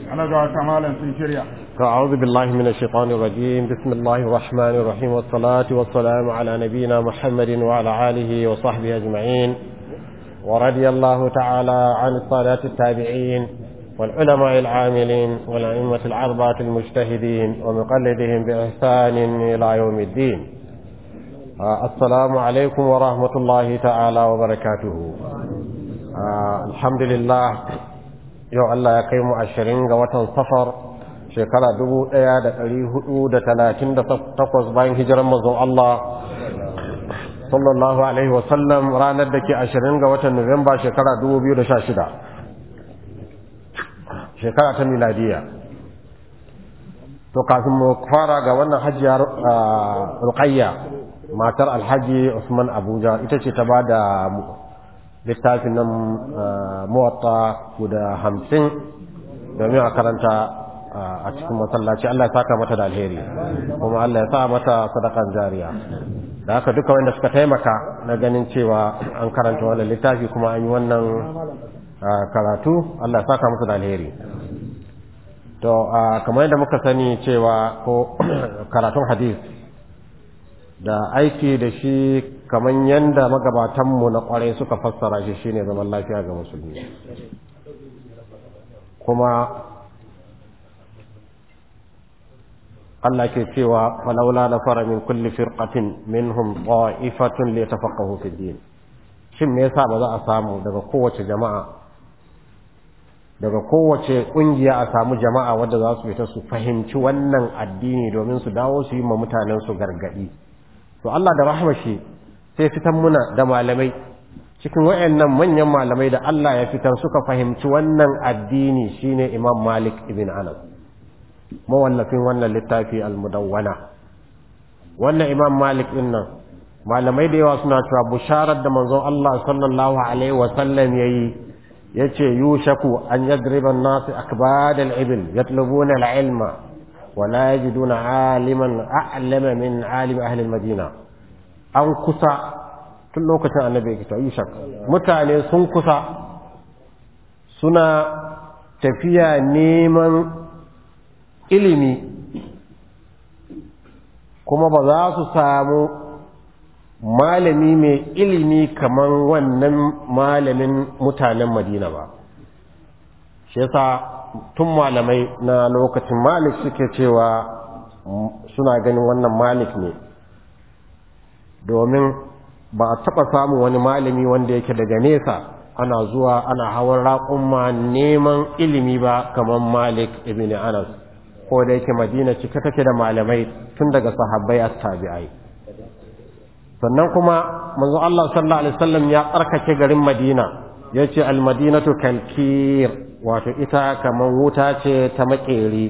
ana ga wata malam sun shirya أعوذ بالله من الشيطان الرجيم بسم الله الرحمن الرحيم والصلاة والسلام على نبينا محمد وعلى آله وصحبه أجمعين ورضي الله تعالى عن السادات التابعين والعلماء العاملين والأئمة العربة المجتهدين ومقلدهم بإحسان إلى يوم الدين آه، السلام عليكم ورحمة الله تعالى وبركاته آه، الحمد لله يو الله يقيم عشرين وطن صفر shekara dubu ɗaya da ɗari hudu da talatin da takwas bayan hijiran mazan Allah sallallahu Alaihi wasallam ranar da ke ashirin ga watan Nuwamba shekara dubu biyu da sha shida shekara ta miladiya to kafin mu fara ga wannan hajjiya ruqayya matar alhaji Usman Abuja ita ce ta ba da littafin nan muwatta guda hamsin domin a karanta a cikin masallaci Allah ya saka mata da alheri kuma Allah ya sa mata sadakan jariya da haka duka wanda suka taimaka na ganin cewa an karanta wannan littafi kuma an yi wannan karatu Allah ya saka musu da alheri to kamar yadda muka sani cewa ko karatun hadis da aiki da shi kamar yadda magabatanmu na kwarai suka fassara shi shine zaman lafiya ga musulmi kuma Allah ke cewa falaula na fara min kulli firqatin minhum ta'ifatun li yatafaqahu fi din shin me yasa ba za a samu daga kowace jama'a daga kowace kungiya a samu jama'a wadda za su fita su fahimci wannan addini domin su dawo su yi ma mutanen su gargadi to Allah da rahmashi sai fitan muna da malamai cikin wayannan manyan malamai da Allah ya fitar suka fahimci wannan addini shine Imam Malik ibn Anas mawallafin wannan littafi al-mudawwana wannan imam malik din nan malamai da yawa suna cewa busharar da manzon Allah sallallahu alaihi wa sallam yayi yace yushaku an yadriba an-nas akbad al-ibil yatlubuna al-ilma wa la yajiduna aliman a'lama min alim ahli al-madina an kusa tun lokacin annabi yake cewa yushak mutane sun kusa suna tafiya neman ilimi kuma ba za su samu malami mai ilimi kamar wannan malamin mutanen madina ba shi yasa tun malamai na lokacin malik suke cewa suna ganin wannan malik ne domin ba a taɓa samun wani malami wanda yake daga nesa ana zuwa ana hawan raƙumma neman ilimi ba kamar malik ibn anas ko da yake madina cike take da malamai tun daga sahabbai at-tabi'ai sannan kuma manzo Allah sallallahu alaihi wasallam ya tsarkake garin Madina yace al-madinatu kalkir wato ita kaman wuta ce ta makeri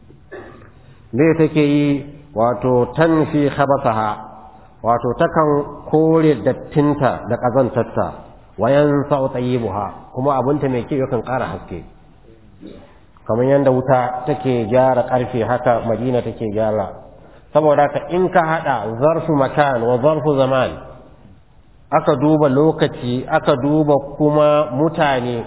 me take yi wato tanfi khabathaha wato takan kore dattinta da kazantarta wayan sa'u tayyibuha kuma abunta mai kyau yakan ƙara haske kamar yadda wuta take gyara ƙarfe haka madina take gyara saboda ka in ka haɗa zarfu makan wa zarfu zaman aka duba lokaci aka duba kuma mutane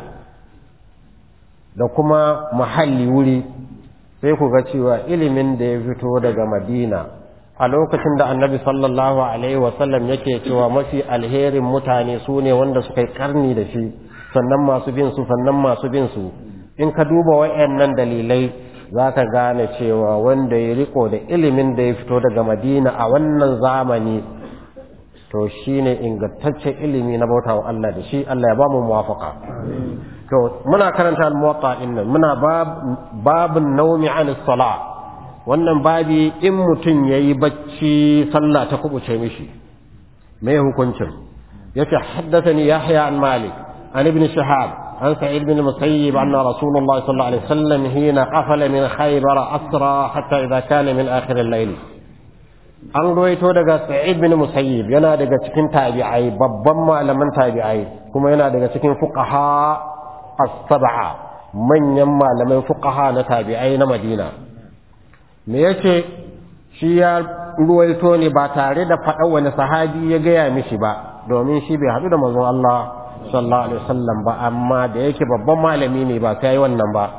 da kuma mahalli wuri sai ku ga cewa ilimin da ya fito daga madina a lokacin da annabi sallallahu alaihi wasallam yake cewa mafi alherin mutane su ne wanda suka yi karni da shi sannan masu bin su sannan masu bin su in ka duba wayannan dalilai za ka gane cewa wanda ya riko da ilimin da ya fito daga madina a wannan zamani to shi ne ingantaccen ilimi na bauta wa Allah da shi Allah ya ba mu muwafaka to muna karanta al-muwatta din nan muna babun naumi an sala wannan babi in mutum yayi bacci sallah ta kubuce mishi me hukuncin yace haddathani yahya an malik an ibn shahab عن سعيد بن المسيب أن رسول الله صلى الله عليه وسلم حين قفل من خيبر أسرى حتى إذا كان من آخر الليل an ruwaito daga sa'id bin musayyib yana daga cikin tabi'ai babban malaman tabi'ai kuma yana daga cikin fuqaha as-sab'a manyan malaman fuqaha na tabi'ai na Madina me yace shi ya ruwaito ne ba tare da faɗa wani sahabi ya gaya mishi ba domin shi bai haɗu da manzon Allah sallallahu alaihi wasallam ba amma da yake babban malami ne ba sai wannan ba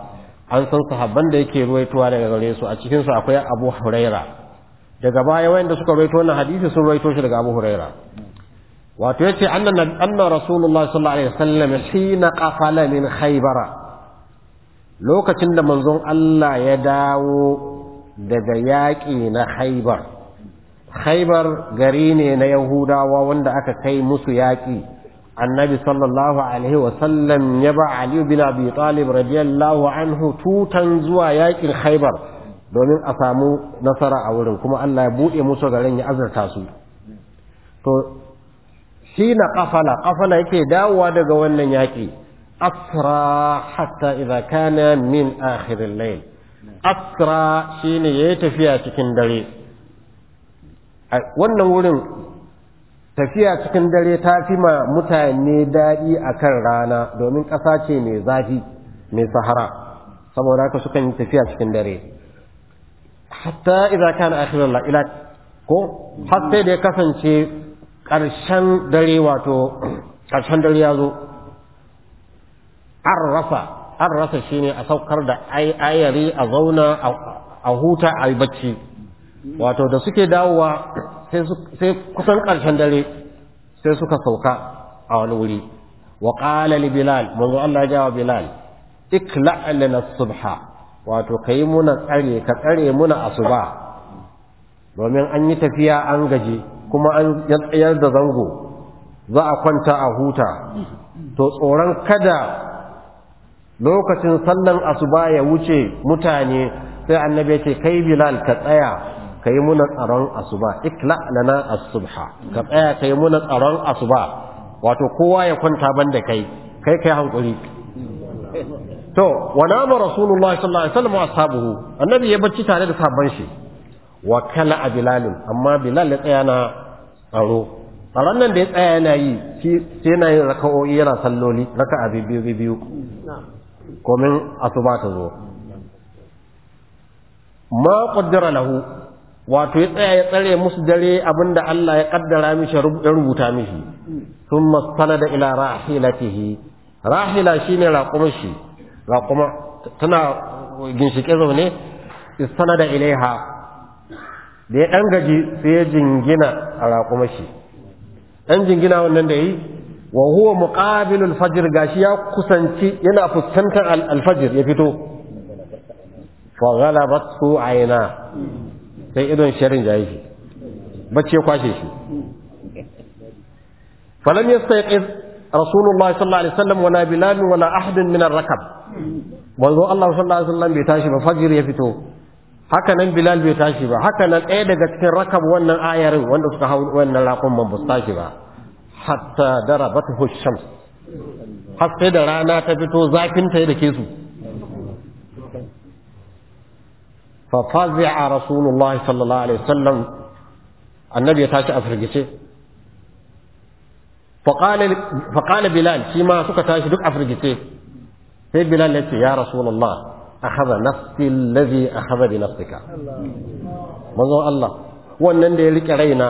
an san sahabban da yake ruwaitowa daga gare su a cikin su akwai Abu Huraira daga baya wayanda suka ruwaito wannan hadisi sun ruwaito shi daga Abu Huraira wato yace anna anna Rasulullah sallallahu alaihi wasallam hina qafala min Khaybara lokacin da manzon Allah ya dawo daga yaƙi na Khaybar Khaybar gari ne na Yahudawa wanda aka kai musu yaƙi annabi sallallahu alaihi wasallam ya ba Ali bin Abi Talib radiyallahu anhu tutan zuwa yakin Khaibar domin a samu nasara a wurin kuma Allah ya buɗe musu garin ya azurta su to shi na kafala kafala yake dawowa daga wannan yaki asra hatta idza kana min akhir al-layl asra shine yayi tafiya cikin dare wannan wurin tafiya cikin dare ta fi ma mutane daɗi a kan rana domin ƙasa ce mai zafi mai sahara saboda haka sukan yi tafiya cikin dare hatta idan kana akhirar ila ko har sai da ya kasance ƙarshen dare wato ƙarshen dare ya zo an rasa an rasa shine a saukar da ayari a zauna a huta a yi bacci wato da suke dawowa sai kusan ƙarshen dare sai suka sauka a wani wuri wa ƙala li bilal manzo Allah ya jawa bilal ikla lana subha wato kai muna tsare ka tsare muna asuba domin an yi tafiya an gaji kuma an tsayar da zango za a kwanta a huta to tsoron kada lokacin sallan asuba ya wuce mutane sai annabi ya ce kai bilal ka tsaya ka yi muna tsaron asuba ikla lana as-subha ka tsaya ka yi muna tsaron asuba wato kowa ya kwanta banda kai kai kai hankuri to wa nama rasulullah sallallahu alaihi wasallam ashabuhu annabi ya bacci tare da sabban shi wa kala bilal amma bilal ya tsaya na tsaro tsaron nan da ya tsaya yana yi shi sai yana yin raka'o'i yana salloli raka'a biyu biyu komin asuba ta zo ma qaddara lahu wato ya tsaya ya tsare musu dare abinda Allah ya kaddara mishi ya rubuta mishi thumma sanada ila rahilatihi rahila shine raquma shi raquma tana ginshike zaune istanada ilaiha da ya dan gaji sai ya jingina a raquma shi dan jingina wannan da yi wa huwa muqabilul fajr gashi ya kusanci yana fuskantar al-fajr ya fito fa ghalabat su aina sai idon sharin jayi shi bacci ya kwashe shi falam yastayqiz rasulullahi sallallahu alaihi wasallam wala bilal wala ahad min ar-rakab manzo Allah sallallahu alaihi wasallam bai tashi ba fajr ya fito haka nan bilal bai tashi ba haka nan ɗaya daga cikin rakab wannan ayarin wanda suka hau wannan raƙon man ba su tashi ba hatta darabathu shams har sai da rana ta fito zafin ta da ke su ففزع رسول الله صلى الله عليه وسلم النبي يتاشى أفرقسي فقال فقال بلال فيما سكتاشي دك أفرقسي في بلال يتي يا رسول الله أخذ نفسي الذي أخذ بنفسك منظور الله wannan da ya rike raina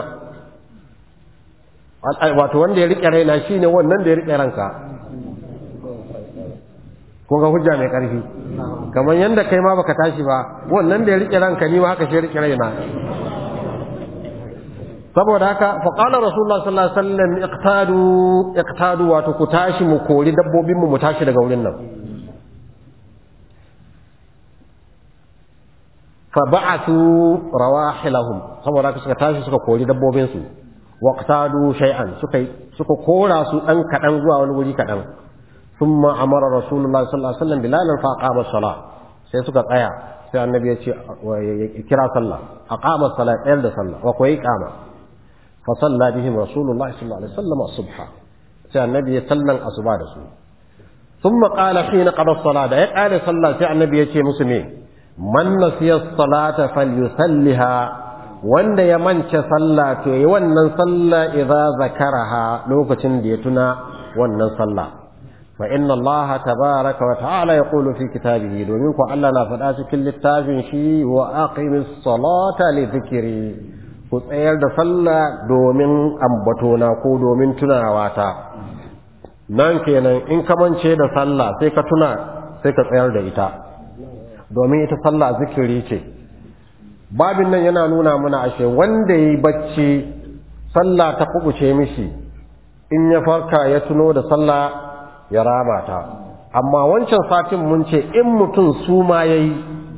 wato wanda ya rike raina shine wannan da ya rike ranka kun ga hujja mai ƙarfi kamar yadda kai ma baka tashi ba wannan da ya rike ranka ni ma haka shi rike raina saboda haka fa qala rasulullah sallallahu alaihi wasallam iqtadu iqtadu wato ku tashi mu kori dabbobin mu mu tashi daga wurin nan fa ba'athu rawahilahum saboda haka suka tashi suka kori dabbobin su waqtadu shay'an suka suka kora su dan kadan zuwa wani wuri kadan ثم أمر رسول الله صلى الله عليه وسلم بلالا فأقام الصلاة sai suka tsaya sai annabi ya ce kira sallah aqama salat ɗayar da sallah wa kuwa iqama fa salla bihim rasulullahi sallallahu alaihi wasallam subha sai annabi ya sallan asuba da su thumma qala hina qada salat da ya qala sallah sai annabi ya ce musu me man nasiya salata falyusalliha wanda ya mance sallah to yi wannan sallah idza zakaraha lokacin da ya tuna wannan sallah فإن الله تبارك وتعالى يقول في كتابه دومينكو ألا نافدات كل التابين شي وأقم الصلاة لذكري كتير دفلا دومين أمبتونا كو دومين تناواتا nan kenan in ka mance da sallah sai ka tuna sai ka tsayar da ita domin ita sallah zikiri ce babin nan yana nuna mana ashe wanda yi bacci sallah ta kubuce mishi in ya farka ya tuno da sallah ya rama ta amma wancan satin mun ce in mutum su ma yayi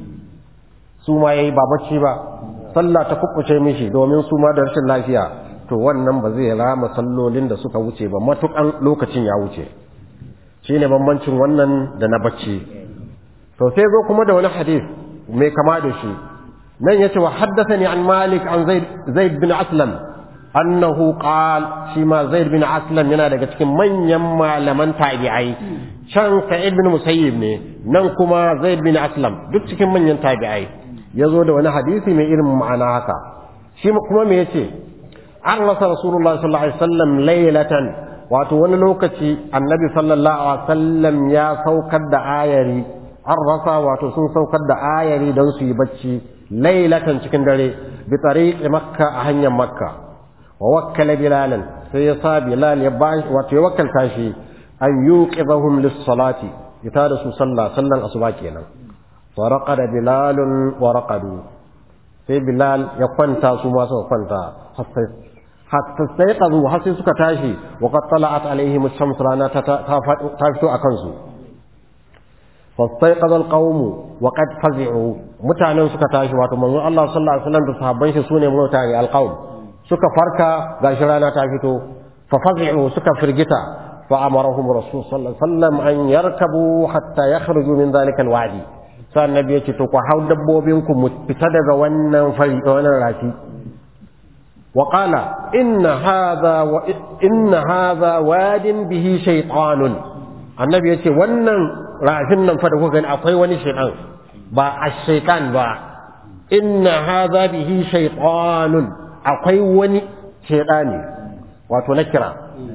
su ma yayi ba bacci ba sallah ta kubuce mishi domin su ma da rashin lafiya to wannan ba zai rama sallolin da suka wuce ba matukan lokacin ya wuce shine bambancin wannan da na bacci to sai zo kuma da wani hadith mai kama da shi nan yace wa haddathani an malik an zaid zaid bin aslam annahu qal shi ma zaid bin aslam yana daga cikin manyan malaman tabi'ai can sa'id bin musayyib ne nan kuma zaid bin aslam duk cikin manyan tabi'ai yazo da wani hadisi mai irin ma'ana haka shi kuma me yace an rasa rasulullah sallallahu alaihi wasallam laylatan wato wani lokaci annabi sallallahu alaihi wasallam ya saukar da ayari an rasa wato sun saukar da ayari don su yi bacci lailatan cikin dare bi tariqi makka a hanyar makka wa wakkala bilalan sai ya sa bilal ya bashi wato ya wakkalta shi an yuqidhum lis-salati ita da su sallah sallan asuba kenan wa raqada bilalun wa raqadu sai bilal ya kwanta su ma suka kwanta hatta sai kazu har sai suka tashi wa qad tala'at alaihim ash-shams rana ta ta fito akan su fastaiqadha al-qawmu wa qad fazi'u mutanen suka tashi wato manzon Allah sallallahu alaihi wasallam da sahabban shi sune mutane al-qawm suka farka gashi rana ta fito fa fazi'u suka firgita fa amarahum rasul sallallahu alaihi wasallam an yarkabu hatta yakhruju min dhalika al-wadi sai annabi ya ce to ku hau dabbobin ku mu fita daga wannan fari wannan rafi wa qala inna hadha wa inna hadha wadin bihi shaytanun annabi ya ce wannan rafin nan fa da kuka gani akwai wani shaytan ba ash-shaytan ba inna hadha bihi shaytanun akwai wani shaytani wato nakira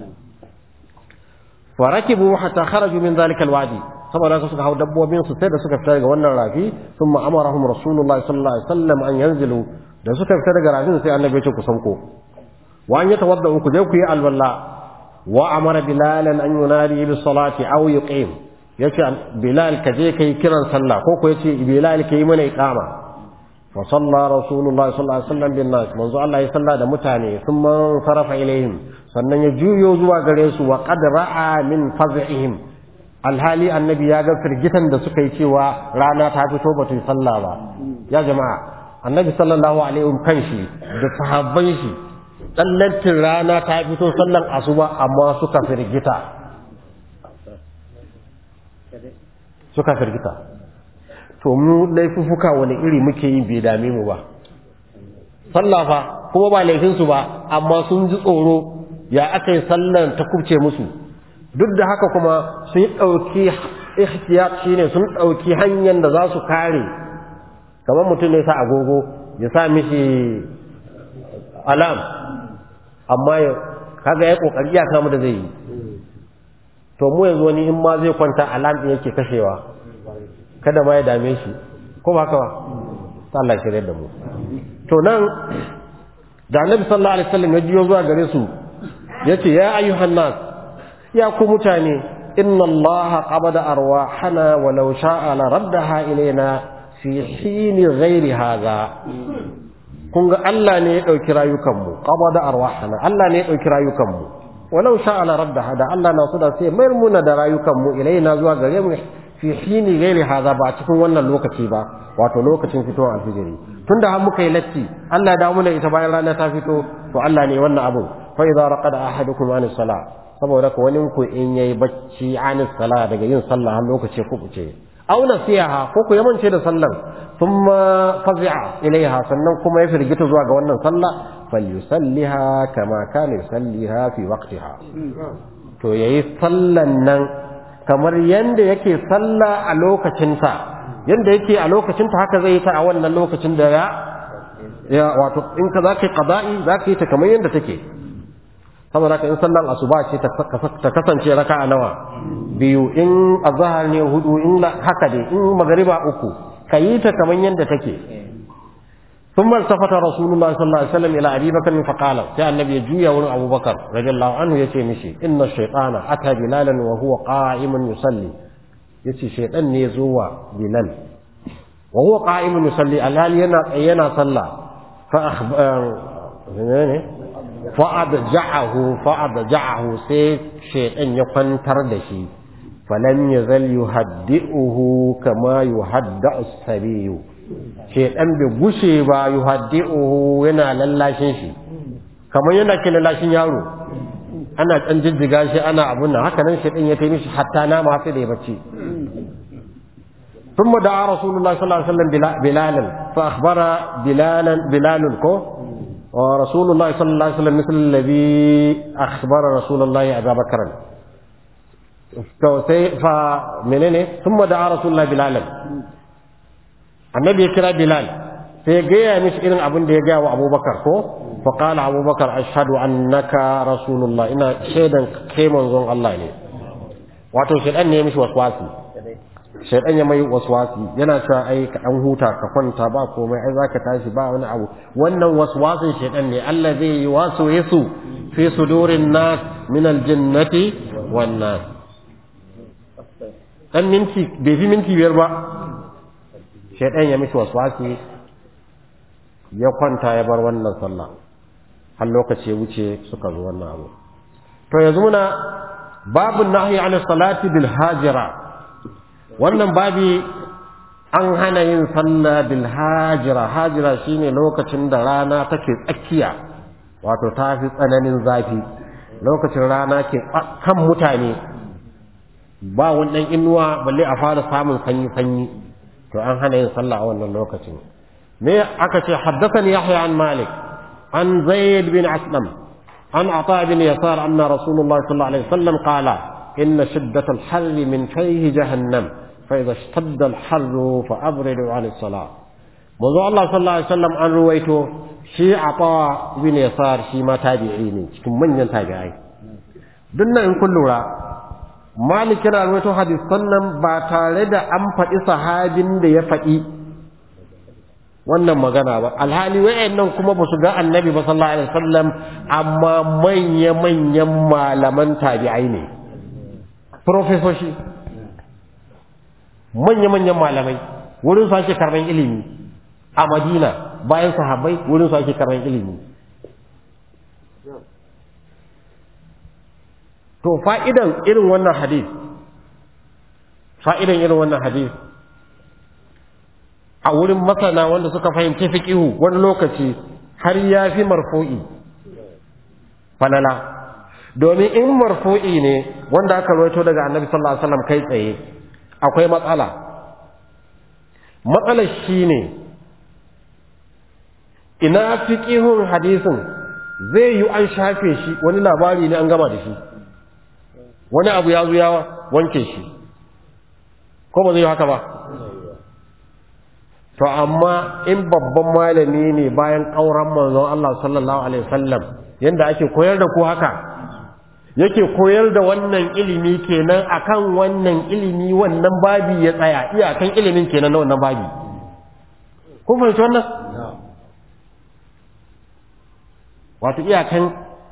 farakibu hatta kharaju min dhalika alwadi saboda haka suka hau dabbobin su sai da suka fita daga wannan rafi thumma amarahum rasulullahi sallallahu alaihi wasallam an yanzilu da suka fita daga rafin sai annabi ya ce ku sauko wa an yatawadda ku je ku yi alwala wa amara bilalan an yunadi bis salati aw yuqim yace bilal ka je kai kiran sallah ko ko yace bilal ka yi mana iqama fa salla rasulullahi sallallahu alaihi wasallam bin nas manzo Allah ya salla da mutane thumma sarafa ilaihim sannan ya juyo zuwa gare su wa qad ra'a min faz'ihim alhali annabi ya ga firgitan da suka yi cewa rana ta fito ba ta yi sallah ba ya jama'a annabi sallallahu alaihi wasallam kanshi da sahabban shi tsallantin rana ta fito sallan asuba amma suka firgita suka firgita to mu laifuka wani iri muke yi bai dame mu ba sallah fa kuma ba laifinsu ba amma sun ji tsoro ya aka yi sallan ta kubce musu duk da haka kuma sun ɗauki ihtiyat shine sun ɗauki hanyar da za su kare kamar mutum ne sa agogo ya sa mishi alam amma kaga ya kokari ya kama da zai yi to mu yanzu wani in ma zai kwanta alam din yake kashewa kada ma ya dame shi ko ba haka ba ta Allah shirye da mu to nan da Annabi sallallahu alaihi wasallam ya jiyo zuwa gare su yace ya ayyuhan nas ya ku mutane inna allaha qabada arwahana walau sha'a la raddaha ilaina fi hini ghairi hadha kun ga Allah ne ya dauki rayukan mu qabada arwahana Allah ne ya dauki rayukan mu walau sha'a la raddaha da Allah na so da sai mayar muna da rayukan mu ilaina zuwa gare mu fi hini ghairi hadha ba cikin wannan lokaci ba wato lokacin fitowar alfijiri tunda har muka yi latti Allah ya dawo mana ita bayan rana ta fito to Allah ne wannan abu fa idza raqada ahadukum an salah saboda ko wani ku in yayi bacci an sala daga yin sallah har lokaci ku kuce aw nasiha ko ku yamance da sallan thumma fazi'a ilaiha sannan kuma ya firgita zuwa ga wannan sallah falyusalliha kama kana yusalliha fi waqtiha to yayi sallan nan kamar yanda yake sallah a lokacinta yanda yake a lokacinta haka zai yi ta a wannan lokacin da ya ya wato in ka zaka yi qada'i zaka yi ta kamar yanda take saboda haka in sallan asuba ce ta kasance raka'a nawa biyu in azhar ne hudu in haka dai in magariba uku kayi ta kaman yanda take ثم التفت رسول الله صلى الله عليه وسلم الى ابي بكر فقال يا النبي جويا ورن ابو بكر رضي الله عنه يتي مشي ان الشيطان اتى بلالا وهو قائم يصلي yace shaytan ne zuwa bilal wa huwa qa'imun yusalli alhali yana yana sallah fa akhbar ne fa adja'ahu fa adja'ahu sai shaytan ya kwantar da shi falam yazal yuhaddi'uhu kama yuhadda'u as-sabiyu shaytan bai gushe ba yuhaddi'uhu yana lallashin shi kamar yana ke lallashin yaro ana ɗan jijjiga shi ana abun nan haka nan shaytan ya taimishi hatta na ma sai da ya bacci ثم دعا رسول الله صلى الله عليه وسلم بلالا فأخبر بلالا بلال كو ورسول الله صلى الله عليه وسلم مثل الذي أخبر رسول الله أبا بكر فمنين ثم دعا رسول الله بلالا النبي يكرا بلال فيجي مش إذن أبن ديجا وأبو بكر كو فقال أبو بكر أشهد أنك رسول الله إن شهدا كيما زون الله لي واتو شهدان مش وسواسي shaidan ya mai waswasi yana cewa ai ka an huta ka kwanta ba komai ai zaka tashi ba wani abu wannan waswasin shaidan ne Allah zai yi wasu yasu fi sudurin nas min aljannati wan nas dan minti bai fi minti biyar ba shaidan ya mishi waswasi ya kwanta ya bar wannan sallah har lokaci ya wuce suka zo wannan abu to yanzu muna babu nahyi an salati bil hajira wannan babi an hana yin sallah bil hajira hajira shine lokacin da rana take tsakiya wato ta fi tsananin zafi lokacin rana ke kan mutane ba wannan inuwa balle a fara samun sanyi sanyi to an hana yin sallah a wannan lokacin me aka ce haddathani yahya an malik an zaid bin aslam an ata bin yasar anna rasulullah sallallahu alaihi wasallam qala inna shiddatal harri min fayhi jahannam فإذا اشتد الحر فأبردوا عن الصلاة منذ الله صلى الله عليه وسلم أن رويته شي عطاء بن يسار شي ما تابعيني cikin manyan tabi'ai dunna in kun lura malik yana rawaito hadisan nan ba tare da an faɗi sahabin da ya faɗi wannan magana ba alhali wayannan kuma ba su ga annabi ba sallallahu alaihi wasallam amma manya manyan malaman tabi'ai ne profesoshi manya-manyan malamai wurin su ake karban ilimi a madina bayan sahabbai wurin su ake karban ilimi to fa'idan irin wannan hadis fa'idan irin wannan hadis a wurin masana wanda suka fahimci fiqihu wani lokaci har ya fi marfu'i falala domin in marfu'i ne wanda aka rawaito daga annabi sallallahu alaihi wasallam kai tsaye akwai matsala matsalar shi ne ina fiƙihun hadisin zai yi an shafe shi wani labari ne an gama da shi wani abu ya zo ya wanke shi ko ba zai yi haka ba to amma in babban malami ne bayan ƙauran manzon Allah sallallahu alaihi wasallam yanda ake koyar da ku haka yake koyar da wannan ilimi kenan akan wannan ilimi wannan babi ya tsaya iyakan ilimin kenan na wannan babi kun fahimci wannan wato iyakan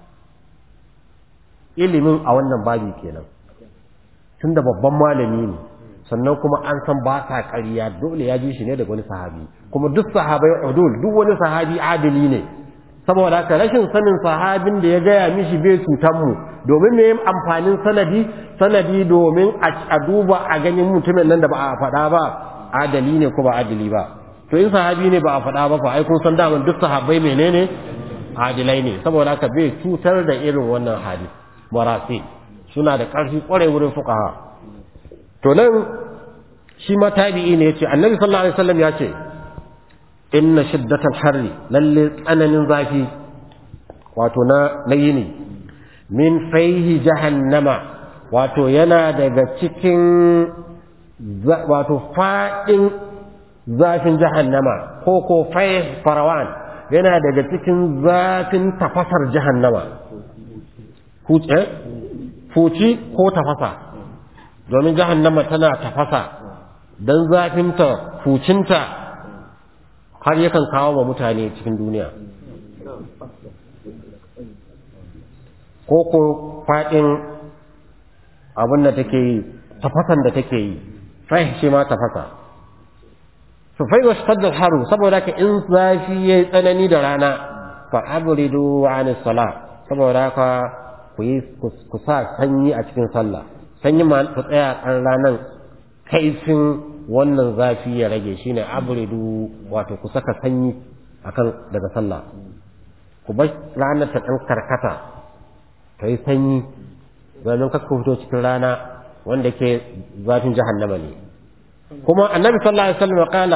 ilimin a wannan babi kenan tunda babban malami ne sannan kuma an san ba sa ƙarya dole ya ji shi ne daga wani sahabi kuma duk sahabai udul duk wani sahabi adili ne saboda haka rashin sanin sahabin da ya gaya mishi bai cutan mu domin me amfanin sanadi sanadi domin a duba a ganin mutumin nan da ba a faɗa ba adali ne ko ba adali ba to in sahabi ne ba a faɗa ba fa ai kun san daman duk sahabbai menene adilai ne saboda haka bai cutar da irin wannan hali marasi suna da ƙarfi ƙwarai wurin fuqaha to nan shi ma tabi'i ne yace annabi sallallahu alaihi wasallam ya ce inna shiddatal harri lalle tsananin zafi wato na na yini min faihi jahannama wato yana daga cikin wato fadin zafin jahannama ko ko faih farawan yana daga cikin zafin tafasar jahannama huce fuci ko tafasa domin jahannama tana tafasa don zafinta fucinta har yakan kawo wa mutane cikin duniya ko ko faɗin abin da take yi tafasan da take yi fahim shi ma tafasa to fa idza ishtadda al-haru saboda ka in zafi yayi tsanani da rana fa abridu an salat saboda ka ku yi ku sa sanyi a cikin sallah sanyi ma ku tsaya kan ranan kaifin wannan zafi ya rage shine abridu wato ku saka sanyi akan daga sallah ku bar ranar ta dan karkata ta yi sanyi domin kakka fito cikin rana wanda ke zafin jahannama ne kuma annabi sallallahu alaihi wasallam qala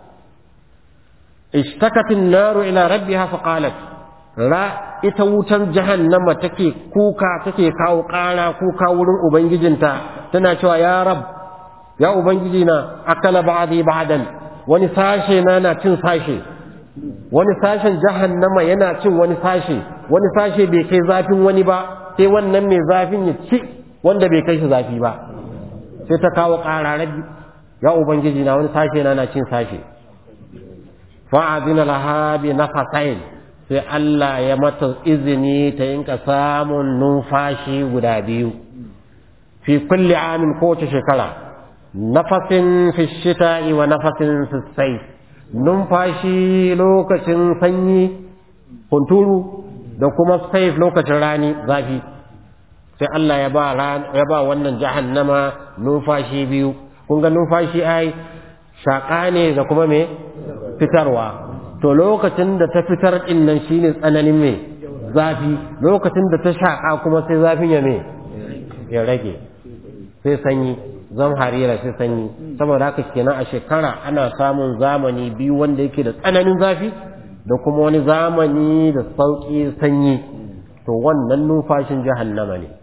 ishtakat an-naru ila rabbiha fa qalat ra ita wutan jahannama take kuka take kawo ƙara kuka wurin ubangijinta tana cewa ya rab ya ubangiji na akala ba'dhi ba'dan wani sashe na na cin sashe wani sashen jahannama yana cin wani sashe wani sashe bai kai zafin wani ba sai wannan mai zafin ya ci wanda bai kai shi zafi ba sai ta kawo ƙararrabi ya ubangiji na wani sashe na na cin sashe fa'adina laha bi nafasain sai Allah ya mata izini ta yinka samun numfashi guda biyu fi kulli amin kowace shekara nafasin fi shita'i wa nafasin fi sayf numfashi lokacin sanyi hunturu da kuma saif lokacin rani zafi sai Allah ya ba ya ba wannan jahannama numfashi biyu kun ga numfashi ai shaka ne da kuma me fitarwa to lokacin da ta fitar din nan shine tsananin me zafi lokacin da ta shaka kuma sai zafin ya me ya rage sai sanyi zan harira sai sanyi saboda haka kenan a shekara ana samun zamani biyu wanda yake da tsananin zafi da kuma wani zamani da sauƙi sanyi to wannan numfashin jahannama ne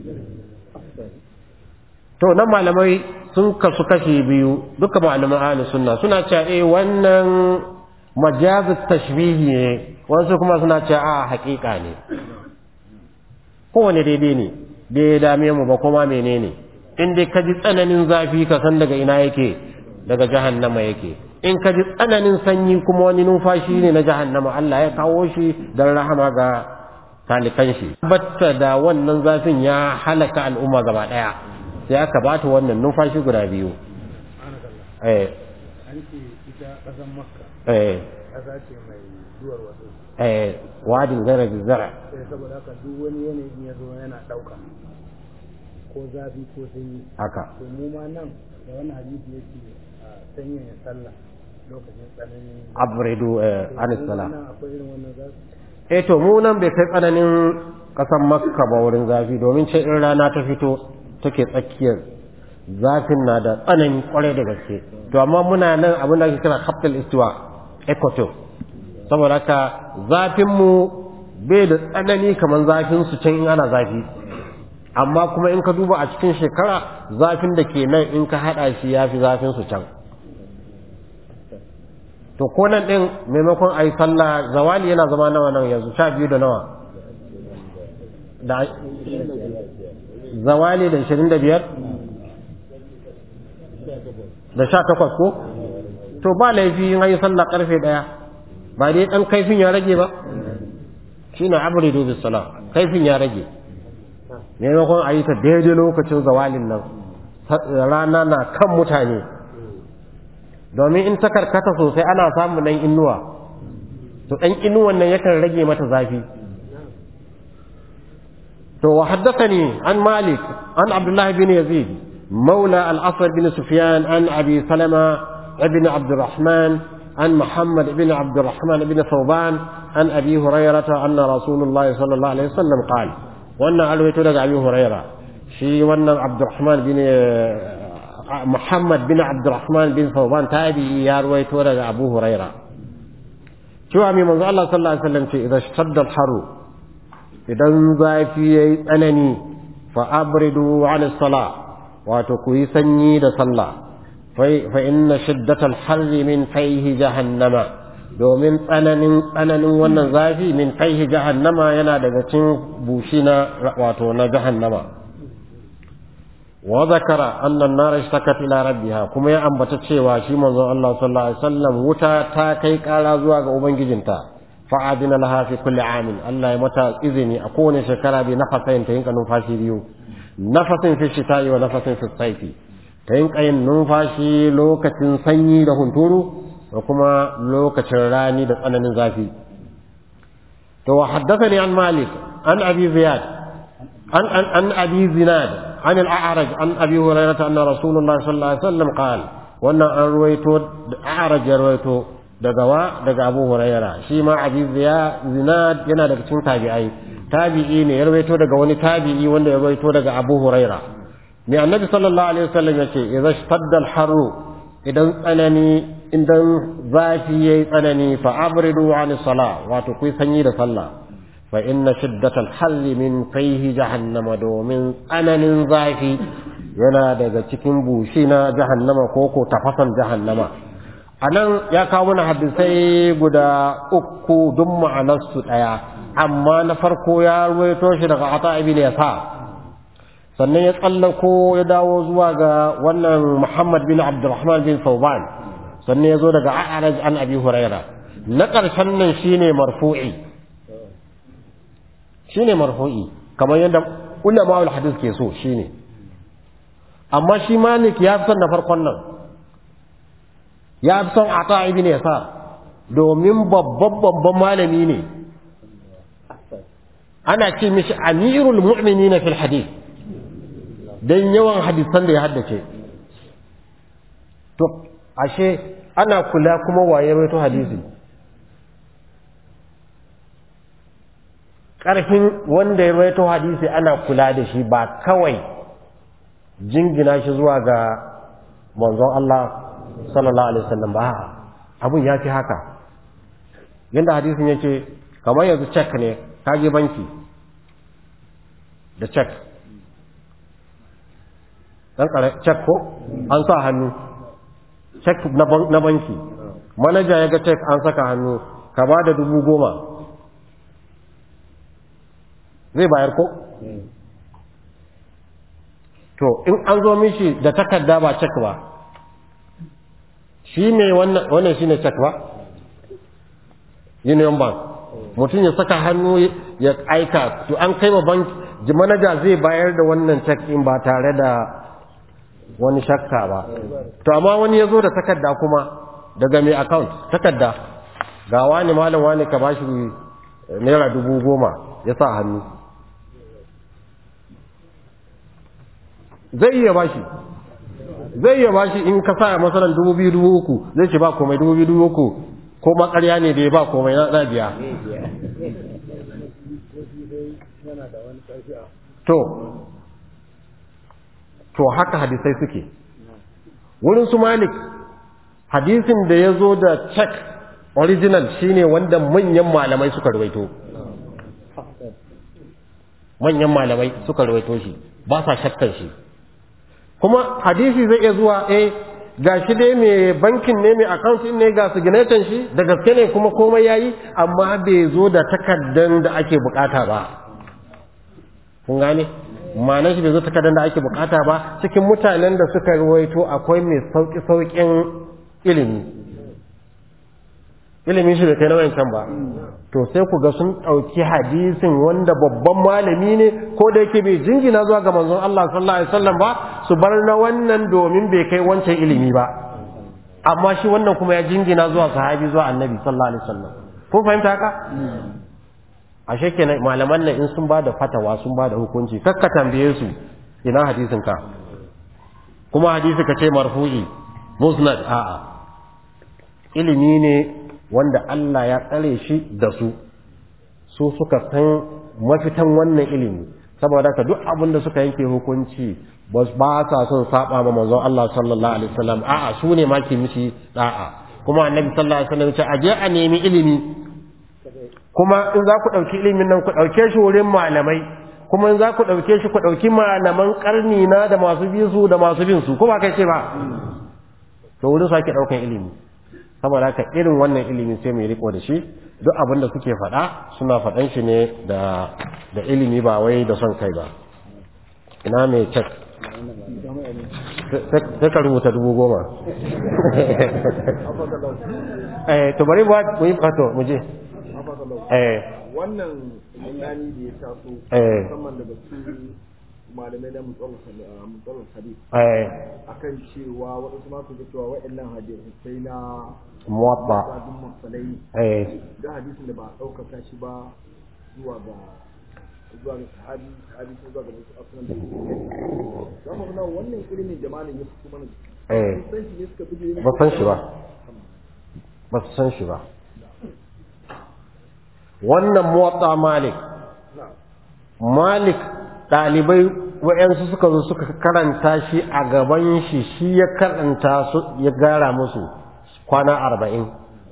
to nan malamai sun kasu kashi biyu duka malaman ahlus sunna suna cewa eh wannan majazut tashbihi ne wasu kuma suna cewa a haƙiƙa ne kowane daidai ne bai ya dame mu ba kuma menene in dai ka ji tsananin zafi ka san daga ina yake daga jahannama yake in ka ji tsananin sanyi kuma wani numfashi ne na jahannama Allah ya kawo shi don rahama ga talikan shi batta da wannan zafin ya halaka al'umma gaba daya sai aka bata wannan numfashi guda biyu eh an ce ita ƙasar makka eh ƙasa ce mai duwar wasu eh wadin zara zara sai saboda haka duk wani yanayin ya zo yana ɗauka ko zafi ko sanyi haka to mu ma nan da wani hadisi yake a sanyaya sallah lokacin tsananin abridu eh anis Mu ma sala nan akwai irin wannan zafi eh to mu nan bai kai tsananin kasan makka ba wurin zafi domin ce in rana ta fito take tsakiyar zafin na da tsanani kwarai da gaske to amma muna nan abin da ake kira capital istiwa equator saboda haka zafin mu bai da tsanani kamar zafin su can in ana zafi amma kuma in ka duba a cikin shekara zafin da ke nan in ka hada shi ya fi zafin su can to ko nan din maimakon a yi sallah zawali yana zama nawa nan yanzu sha biyu da nawa da zawali da ishirin da biyar da sha takwas ko to ba laifi in an yi sallah karfe daya ba dai dan kaifin ya rage ba shi na abridu bis salam kaifin ya rage maimakon a yi ta daidai lokacin zawalin nan rana na kan mutane domin in ta karkata sosai ana samun nan inuwa to ɗan inuwan nan yakan rage mata zafi to wa haddathani an malik an abdullah bin yazid مولى الأصل بن سفيان عن أبي سلمة ابن عبد الرحمن عن محمد بن عبد الرحمن بن ثوبان عن أبي هريرة أن رسول الله صلى الله عليه وسلم قال وأن ألويت لك أبي هريرة شي وأن عبد الرحمن بن Muhammad bin Abdurrahman bin Sauban tabi'i ya ruwaito daga Abu Huraira cewa mai manzo Allah sallallahu alaihi wasallam ce idan shadda al-haru idan zafi yayi tsanani fa abridu 'ala as-salah wato ku yi sanyi da sallah fa inna shiddata al-harri min fayhi jahannama domin tsananin tsananin wannan zafi min fayhi jahannama yana daga cikin bushi na wato na jahannama وذكر أن النار اشتكت إلى ربها كما يأنبت cewa shi manzon Allah sallallahu alaihi wasallam wuta ta kai kara zuwa ga ubangijinta fa'adina laha fi kulli amin Allah ya mata izini a kowane shekara bi nafasain ta yinka numfashi biyu nafasin fi shita'i wa nafasin fi saifi ta yin ƙayin numfashi lokacin sanyi da hunturu da kuma lokacin rani da tsananin zafi to haddathani an malik an abi ziyad an an an abi zinad an al-a'raj an abi hurairah anna rasulullah sallallahu alaihi wasallam qala wannan an ruwaito a'raj ya ruwaito daga wa daga abu hurairah shi ma abi zinad yana daga cikin tabi'ai tabi'i ne ya ruwaito daga wani tabi'i wanda ya ruwaito daga abu hurairah mai annabi sallallahu alaihi wasallam ya ce idza shtadda al-harru idan tsanani idan zafi yayi tsanani fa abridu an salah wato kuyi sanyi da sallah fa inna shiddatal harri min fayhi jahannama domin tsananin zafi yana daga cikin bushi na jahannama ko ko tafasan jahannama anan ya kawo mana hadisai guda uku duk ma'anarsu daya amma na farko ya ruwaito shi daga ata ibn yasa sannan ya tsallako ya dawo zuwa ga wannan Muhammad bin Abdurrahman bin Sauban sannan ya zo daga A'raj an Abi Huraira na ƙarshen nan shine marfu'i shine marfu'i kamar yadda ulama ul hadis ke so shine amma shi Malik ya fi son na farkon nan ya fi son Ata ibn Yasar domin babban babban malami ne ana ce mishi amirul mu'minina fil hadith don yawan hadisan da ya haddace to ashe ana kula kuma waye rawaito hadisi ƙarfin wanda ya rawaito hadisi ana kula da shi ba kawai jingina shi zuwa ga manzon Allah sallallahu alaihi wasallam ba abun ya fi haka yadda hadisin yake kamar yanzu cek ne kage banki da cek dan cek ko an sa hannu cek na banki manaja ya ga cek an saka hannu ka ba da dubu goma zai bayar ko to in an zo mishi da takarda ba cek ba shi ne wannan shi ne cek ba union bank mutum ya saka hannu ya aika to an kai wa banki manaja zai bayar da wannan cek in ba tare da wani shakka ba to amma wani ya zo da takarda kuma daga mai account takarda ga wani malam wani ka bashi naira dubu goma ya sa hannu zai iya bashi zai iya bashi in ka sa masalan dubu biyu dubu uku zai ce ba komai dubu biyu dubu uku ko makarya ne da ya ba komai na biya to to haka hadisai suke wurin su malik hadisin da ya zo da check original shine wanda manyan malamai suka rawaito manyan malamai suka rawaito shi ba sa shakkan shi kuma hadisi zai iya zuwa eh ga shi dai mai bankin ne mai account ne ga signatan shi da gaske ne kuma komai yayi amma bai zo da takaddan da ake bukata ba kun gane ma'anar shi bai zo takardar da ake bukata ba cikin mutanen da suka ruwaito akwai mai sauki saukin ilimi ilimin shi bai kai na wayancan ba to sai ku ga sun ɗauki hadisin wanda babban malami ne ko da yake bai jingina zuwa ga manzon Allah sallallahu alaihi wasallam ba su bar na wannan domin bai kai wancan ilimi ba amma shi wannan kuma ya jingina zuwa sahabi zuwa annabi sallallahu alaihi wasallam kun fahimta haka ashe kenan malaman nan in sun ba da fatawa sun ba da hukunci kakka tambaye su ina hadisin ka kuma hadisi ka ce marfu'i musnad a'a ilimi ne wanda Allah ya tsare shi da su su suka san mafitan wannan ilimi saboda ka duk abin da suka yanke hukunci ba sa son saba ma manzon Allah sallallahu alaihi wasallam a'a su ne ma ke mishi da'a kuma annabi sallallahu alaihi wasallam ya ce aje a nemi ilimi kuma in za ku ɗauki ilimin nan ku ɗauke shi wurin malamai kuma in za ku ɗauke shi ku ɗauki malaman ƙarni na da masu bi su da masu bin su kuma kai ce ba to wurin su ake ɗaukan ilimi saboda haka irin wannan ilimi sai mai riko da shi duk abin da suke faɗa suna faɗan shi ne da da ilimi ba wai da son kai ba ina mai cek sai ka rubuta dubu goma eh to bari mu yi fato mu je wannan tunani da ya taso musamman daga su malamai na mutsalar hadith eh akan cewa waɗansu ma su ga cewa waɗannan hadisai na muwatta sabon masalai eh da hadisin da ba a ɗaukaka shi ba zuwa ga zuwa ga sahabi sahabi ko zuwa ga wasu asunan da za mu ga wannan ilimin da malam ya fito mana eh sun san shi ne suka bi ba san shi ba ba su san shi ba wannan muwatta malik malik ɗalibai wa'yansu suka zo suka karanta shi a gaban shi shi ya karanta su ya gara musu kwana arba'in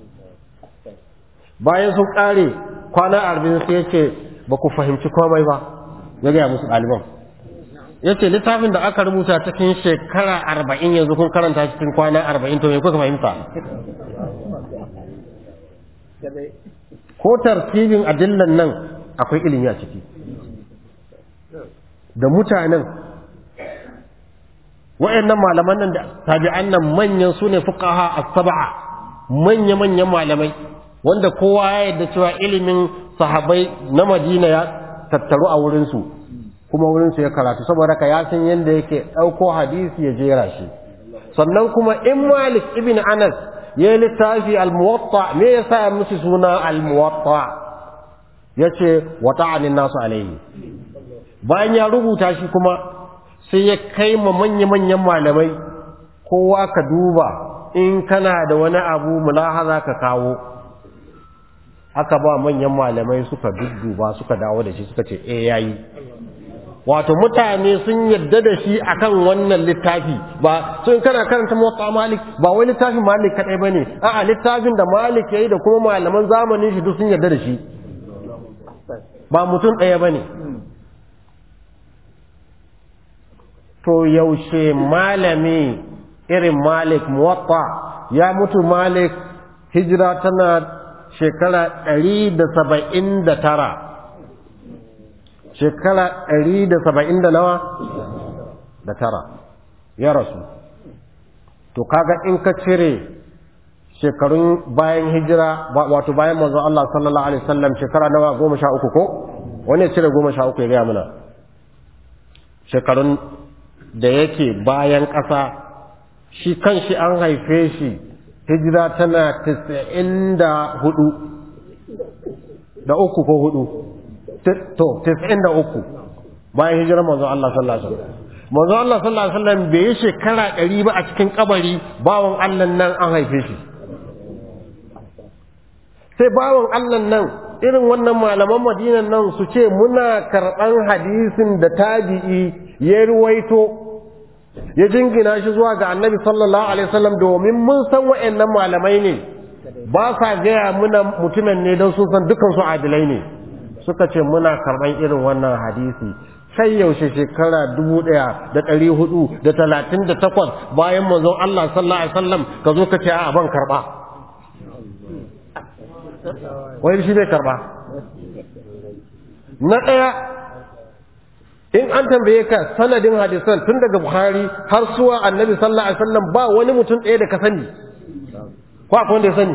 bayan sun ƙare kwana arba'in sai ya ce ba ku fahimci komai ba ya gaya musu ɗaliban ya ce littafin da aka rubuta cikin shekara arba'in yanzu kun karanta cikin kwana arba'in to me kuka fahimta ko tartibin adillan nan akwai ilimi a ciki da mutanen wa'annan malaman nan da tabi'an nan manyan su ne fuqaha as-sab'a manya manyan malamai wanda kowa ya yarda cewa ilimin sahabbai na Madina ya tattaru a wurin su kuma wurin su ya karatu saboda ka ya san yanda yake dauko hadisi ya jera shi sannan kuma in Malik ibn Anas ya littafi al-muwatta me yasa ya musu suna al-muwatta yace wata'anin nasu alaihi bayan ya rubuta shi kuma sai ya kai ma manya-manyan malamai kowa ka duba in kana da wani abu mulahaza ka kawo aka ba manyan malamai suka dudduba suka dawo da shi suka ce eh yayi wato mutane sun yadda da shi akan wannan littafi ba sun kana karanta motsa malik ba wai littafin malik kadai bane a'a littafin da malik yayi da kuma malaman zamanin shi duk sun yadda da shi ba mutum ɗaya bane to yaushe malami irin malik muwatta ya mutu malik hijira tana shekara ɗari da saba'in da tara shekara ɗari da saba'in da nawa da tara ya rasu to kaga in ka cire shekarun bayan hijira wato bayan manzon Allah sallallahu alaihi wasallam shekara nawa goma sha uku ko wani ya cire goma sha uku ya gaya mana shekarun da yake bayan ƙasa shi kan shi an haife shi hijira tana tisa'in da hudu da uku ko hudu to tisa'in da uku bayan hijirar manzo Allah sallallahu alaihi wasallam manzo Allah sallallahu alaihi wasallam bai yi shekara ɗari ba a cikin kabari bawon Allah nan an haife shi sai bawon Allah nan irin wannan malaman madinan nan su ce muna karɓan hadisin da tabi'i ya ruwaito ya jingina shi zuwa ga annabi sallallahu alaihi wasallam domin mun san wa'annan malamai ne ba sa gaya muna mutumin ne don sun san dukan su adilai ne suka ce muna karɓan irin wannan hadisi sai yaushe shekara dubu ɗaya da ɗari hudu da talatin da takwas bayan manzon Allah sallallahu alaihi wasallam ka zo ka ce a ban karɓa wai shi bai karɓa na ɗaya in an tambaye ka sanadin hadisan tun daga Bukhari har suwa annabi sallallahu alaihi wasallam ba wani mutum ɗaya da ka sani ko akwai wanda ya sani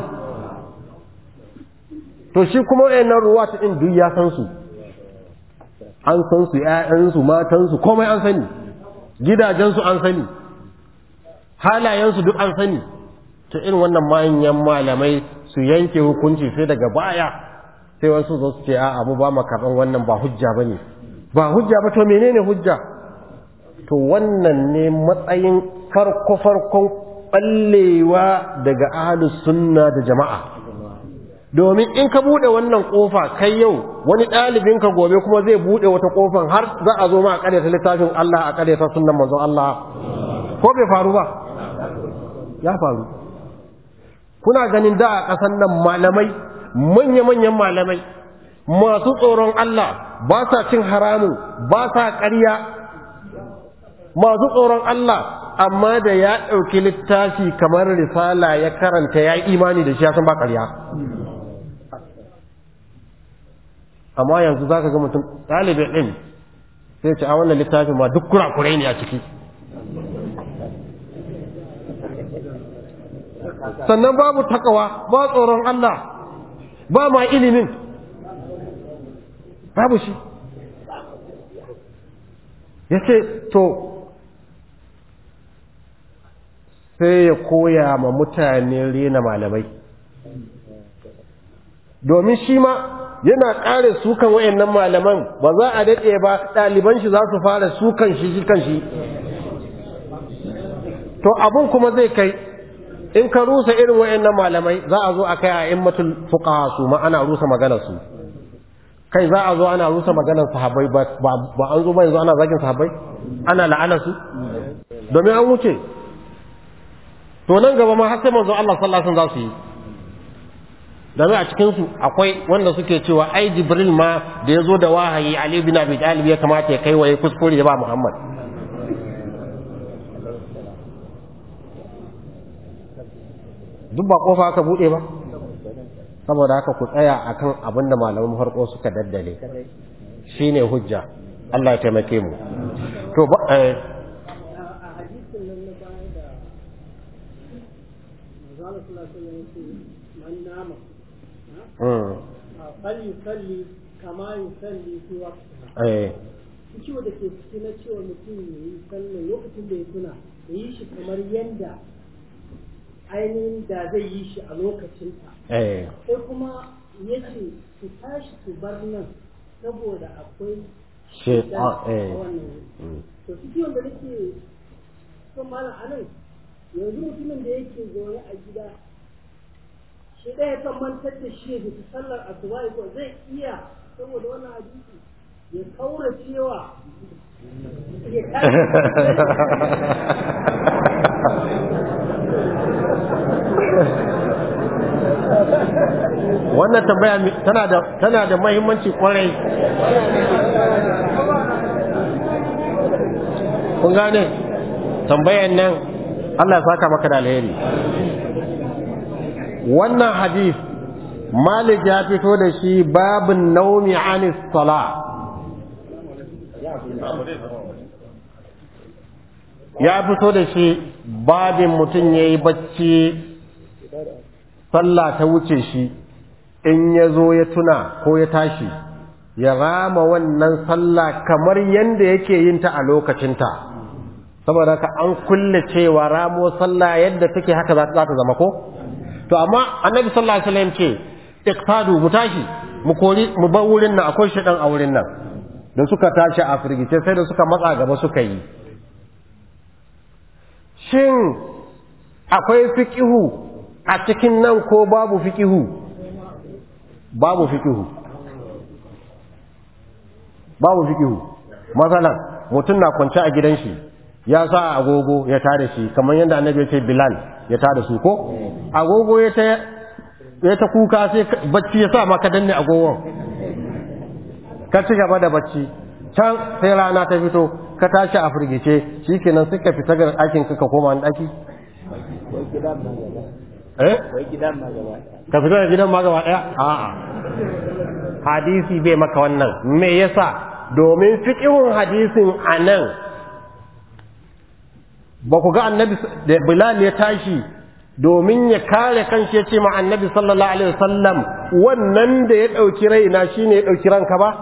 to shi kuma wayannan ruwa ta din duk ya san su an san su ƴaƴansu matansu komai an sani gidajensu an sani halayensu duk an sani to irin wannan manyan malamai su yanke hukunci sai daga baya sai wasu zo su ce a'a mu ba mu karɓan wannan ba hujja bane ba hujja ba to menene hujja to wannan ne matsayin farko farkon ballewa daga ahlus sunna da jama'a domin in ka bude wannan kofa kai yau wani ɗalibin ka gobe kuma zai bude wata kofan har za a zo ma a ta littafin Allah a ta sunnan manzon Allah ko bai faru ba ya faru kuna ganin da a ƙasan nan malamai manya-manyan malamai masu tsoron Allah ba sa cin haramun ba sa ƙarya masu tsoron Allah amma da ya ɗauki littafi kamar risala ya karanta ya yi imani da shi ya san ba ƙarya amma yanzu za ka ga mutum ɗalibin ɗin sai ce a wannan littafin ma duk kurakurai ne a ciki sannan babu takawa ba tsoron Allah ba ma ilimin babu shi ya ce to sai ya koya ma mutane rena malamai domin shi ma yana ƙare sukan wayannan malaman ba za a daɗe ba ɗaliban shi za su fara sukan shi shi kan shi to abun kuma zai kai in ka rusa irin wayannan malamai za a zo a kai a immatul fuqaha su ma ana rusa maganar su kai za a zo ana rusa maganar sahabbai ba ba an zo ba yanzu ana zagin sahabbai ana la'ana su domin an wuce to nan gaba ma har sai manzo Allah sallallahu alaihi wasallam za su yi domin a cikin su akwai wanda suke cewa ai Jibril ma da ya zo da wahayi Ali bin Abi Talib ya kamata ya kai waye kuskure da ba Muhammad duk ba kofa aka bude ba saboda haka ku tsaya akan abin da malaman farko suka daddale shine hujja Allah ya taimake mu to ba eh a hadisin nan na baya da manzala sallallahu alaihi wasallam yake man nama mm, fal yusalli kama yusalli fi waqtiha eh ciwo da ke ciki na cewa mutum ya yi sallah lokacin da ya tuna ya yi shi kamar yanda ainihin da zai yi shi a lokacinta eh sai kuma ya ce su tashi su bar nan saboda akwai she shaitan ah, a eh wannan wuri mm. to su ciwon da nake son malam a nan yanzu mutumin da yake zaune a gida shi ɗaya kan mantar da shi ya fita sallar asuba ko zai iya saboda wannan hadisi ya kaura cewa ya tashi wannan tambaya mi- tana da tana da muhimmanci kwarai kun gane tambayan nan Allah ya saka maka da alheri wannan hadith Malik ya fito da shi babin naumi anis sala ya fito da shi babin mutum ya yi bacci sallah ta wuce shi in ya zo ya tuna ko ya tashi ya rama wannan sallah kamar yadda yake yin ta a lokacinta saboda ka an kulle cewa ramo sallah yadda take haka za ta zama ko to amma annabi sallallahu alaihi wasallam ce iqtadu mu tashi mu kori mu bar wurin nan akwai shedan a wurin nan da suka tashi a firgice sai da suka matsa gaba suka yi shin akwai fiqihu a cikin nan ko babu fiqihu babu fiqihu babu fiqihu masalan mutum na kwance a gidan shi ya sa agogo ya tada shi kamar yadda annabi ya ce bilal ya tada su ko agogo ya ta ya ta kuka sai bacci ya sa maka danne agogon ka ci gaba da bacci can sai rana ta fito ka tashi a firgice shikenan sai ka fita ga ɗakin ka ka koma wani ɗaki eh ka fita da gidan ma gaba ɗaya a'a hadisi bai maka wannan me yasa domin fiqhun hadisin anan ba ku ga annabi da bilal ya tashi domin ya kare kanshi ya ce ma annabi sallallahu alaihi wasallam wannan da ya ɗauki raina shine ya ɗauki ranka ba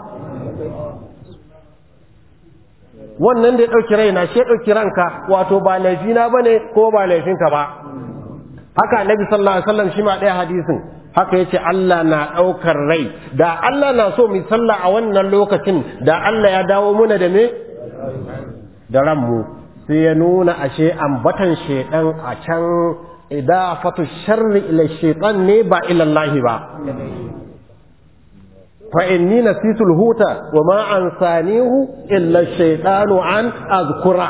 wannan da ya ɗauki raina shi ya ɗauki ranka wato ba laifina ba ne ko ba laifinka ba haka annabi sallallahu alaihi wasallam shi ma ɗaya hadisin haka yace Allah na ɗaukar rai da Allah na so mu sallah a wannan lokacin da Allah ya dawo muna da me da ranmu sai ya nuna ashe ambatan shedan a can idafatu sharri ila shaytan ne ba ila Allah ba fa inni nasitu huta wa ma ansanihu illa shaytanu an azkura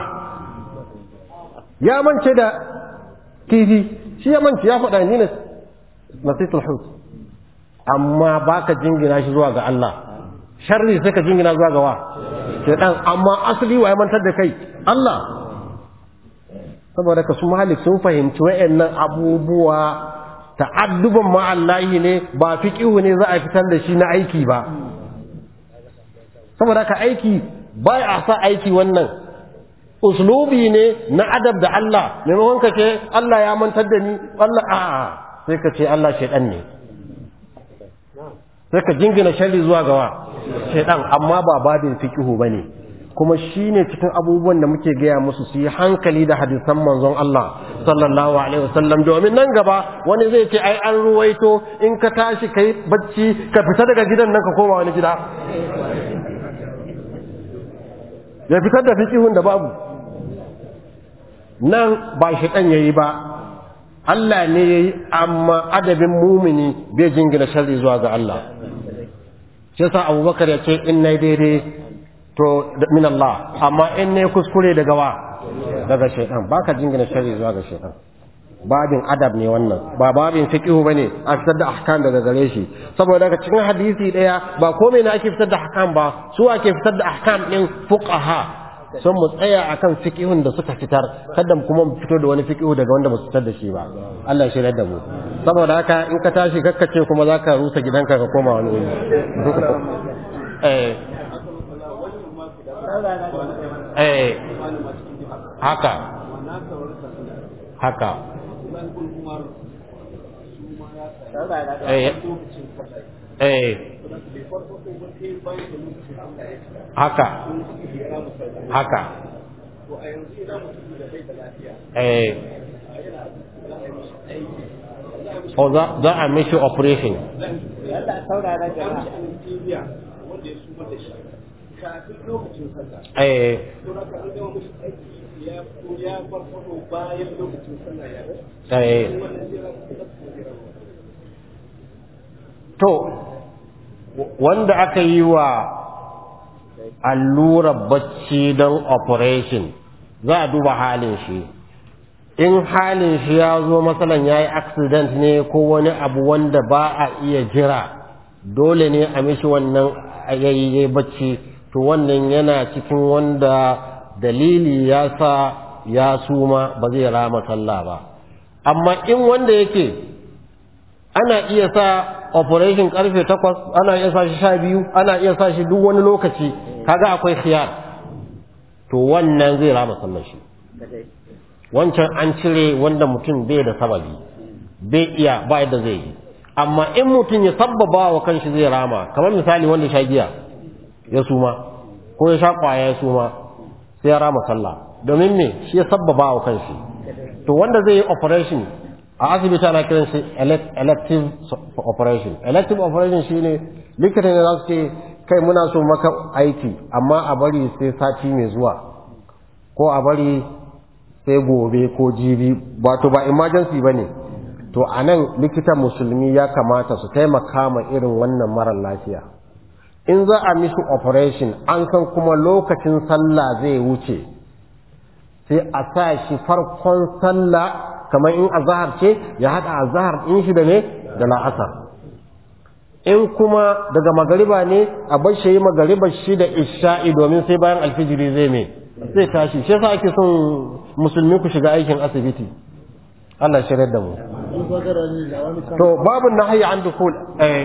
ya mance da kifi shi ya mance ya faɗa ni nasitu hut amma baka jingina shi zuwa ga Allah sharri sai ka jingina zuwa ga wa shaytan amma asali wa ya mantar da kai Allah saboda ka su malik sun fahimci wa'annan abubuwa ta'adduban ma'allahi ne ba fiqihu ne za a fitar da shi na aiki ba saboda ka aiki ba a sa aiki wannan uslubi ne na adab da Allah maimakon ka ce Allah ya mantar da ni Allah a'a sai ka ce Allah shaidan ne sai ka jingina sharri zuwa gawa shaidan amma ba babin fiqihu bane kuma shine cikin abubuwan da muke gaya musu su yi hankali da hadisan manzon Allah sallallahu alaihi wasallam domin nan gaba wani zai ce ai an ruwaito in ka tashi kai bacci ka fita daga gidan nan ka koma wani gida ya fitar da fiqihun da babu nan ba shi dan yayi ba Allah ne yayi amma adabin mumini bai jingina sharri zuwa ga Allah shi yasa Abubakar ya ce in nayi daidai to min Allah amma in ne kuskure daga wa daga shaytan baka jingina sharri zuwa ga shaytan babin adab ne wannan ba babin fiqhu bane a fitar da ahkam daga gare shi saboda daga cikin hadisi daya ba komai ne ake fitar da ahkam ba su ake fitar da ahkam din fuqaha sun mu tsaya akan fiqhun da suka fitar kada kuma mu fito da wani fiqhu daga wanda ba su fitar da shi ba Allah ya shirya da mu saboda haka in ka tashi kakkace kuma zaka rusa gidanka ka koma wani wuri eh eh haka haka eh eh haka haka eh o za a mishi operation eh eh to wanda aka yi wa allurar bacci don operation za a duba halin shi in halin shi ya zo matsalan ya yi accident ne ko wani abu wanda ba a iya jira dole ne a mishi wannan yayi bacci to wannan yana cikin wanda dalili ya sa ya suma ba zai rama sallah ba amma in wanda yake ana iya sa operation karfe takwas ana iya sa shi sha biyu ana iya sa shi duk wani lokaci kaga akwai khiyar to wannan zai rama sallar shi wancan an cire wanda mutum bai da sababi bai iya ba yadda zai yi amma in mutum ya sabbaba wa kanshi zai rama kamar misali wanda sha giya ya suma ko ya sha kwaya ya suma sai ya rama sallah domin me shi ya sabbaba wa kanshi to wanda zai yi operation a asibiti ana kiran shi elective operation elective operation shine likita ne za su ce kai muna so maka aiki amma a bari sai sati mai zuwa ko a bari sai gobe ko jibi wato ba emergency ba ne to a nan likitan musulmi ya kamata su taimaka ma irin wannan marar lafiya in za a mishi operation an san kuma lokacin sallah zai wuce sai a sa shi farkon sallah kamar in azahar ce ya haɗa azahar in shi da ne da la'asar in kuma daga magariba ne a bar shi magariba shi da isha'i domin sai bayan alfijiri zai me zai tashi shi yasa ake son musulmi ku shiga aikin asibiti Allah shirya da mu to babu nahyi an dukul eh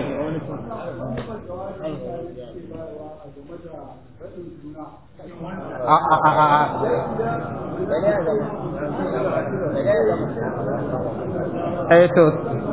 a a a a eh to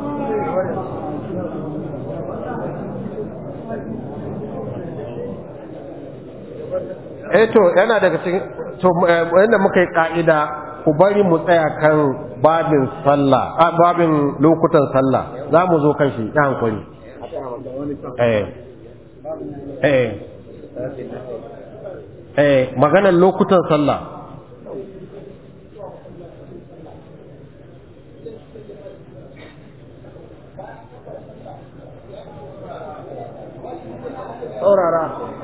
eh to yana daga cikin to yanda muka yi ka'ida ku bari mu tsaya kan babin sallah a babin lokutan sallah za mu zo kan shi ya hankali eh eh eh maganar lokutan sallah saurara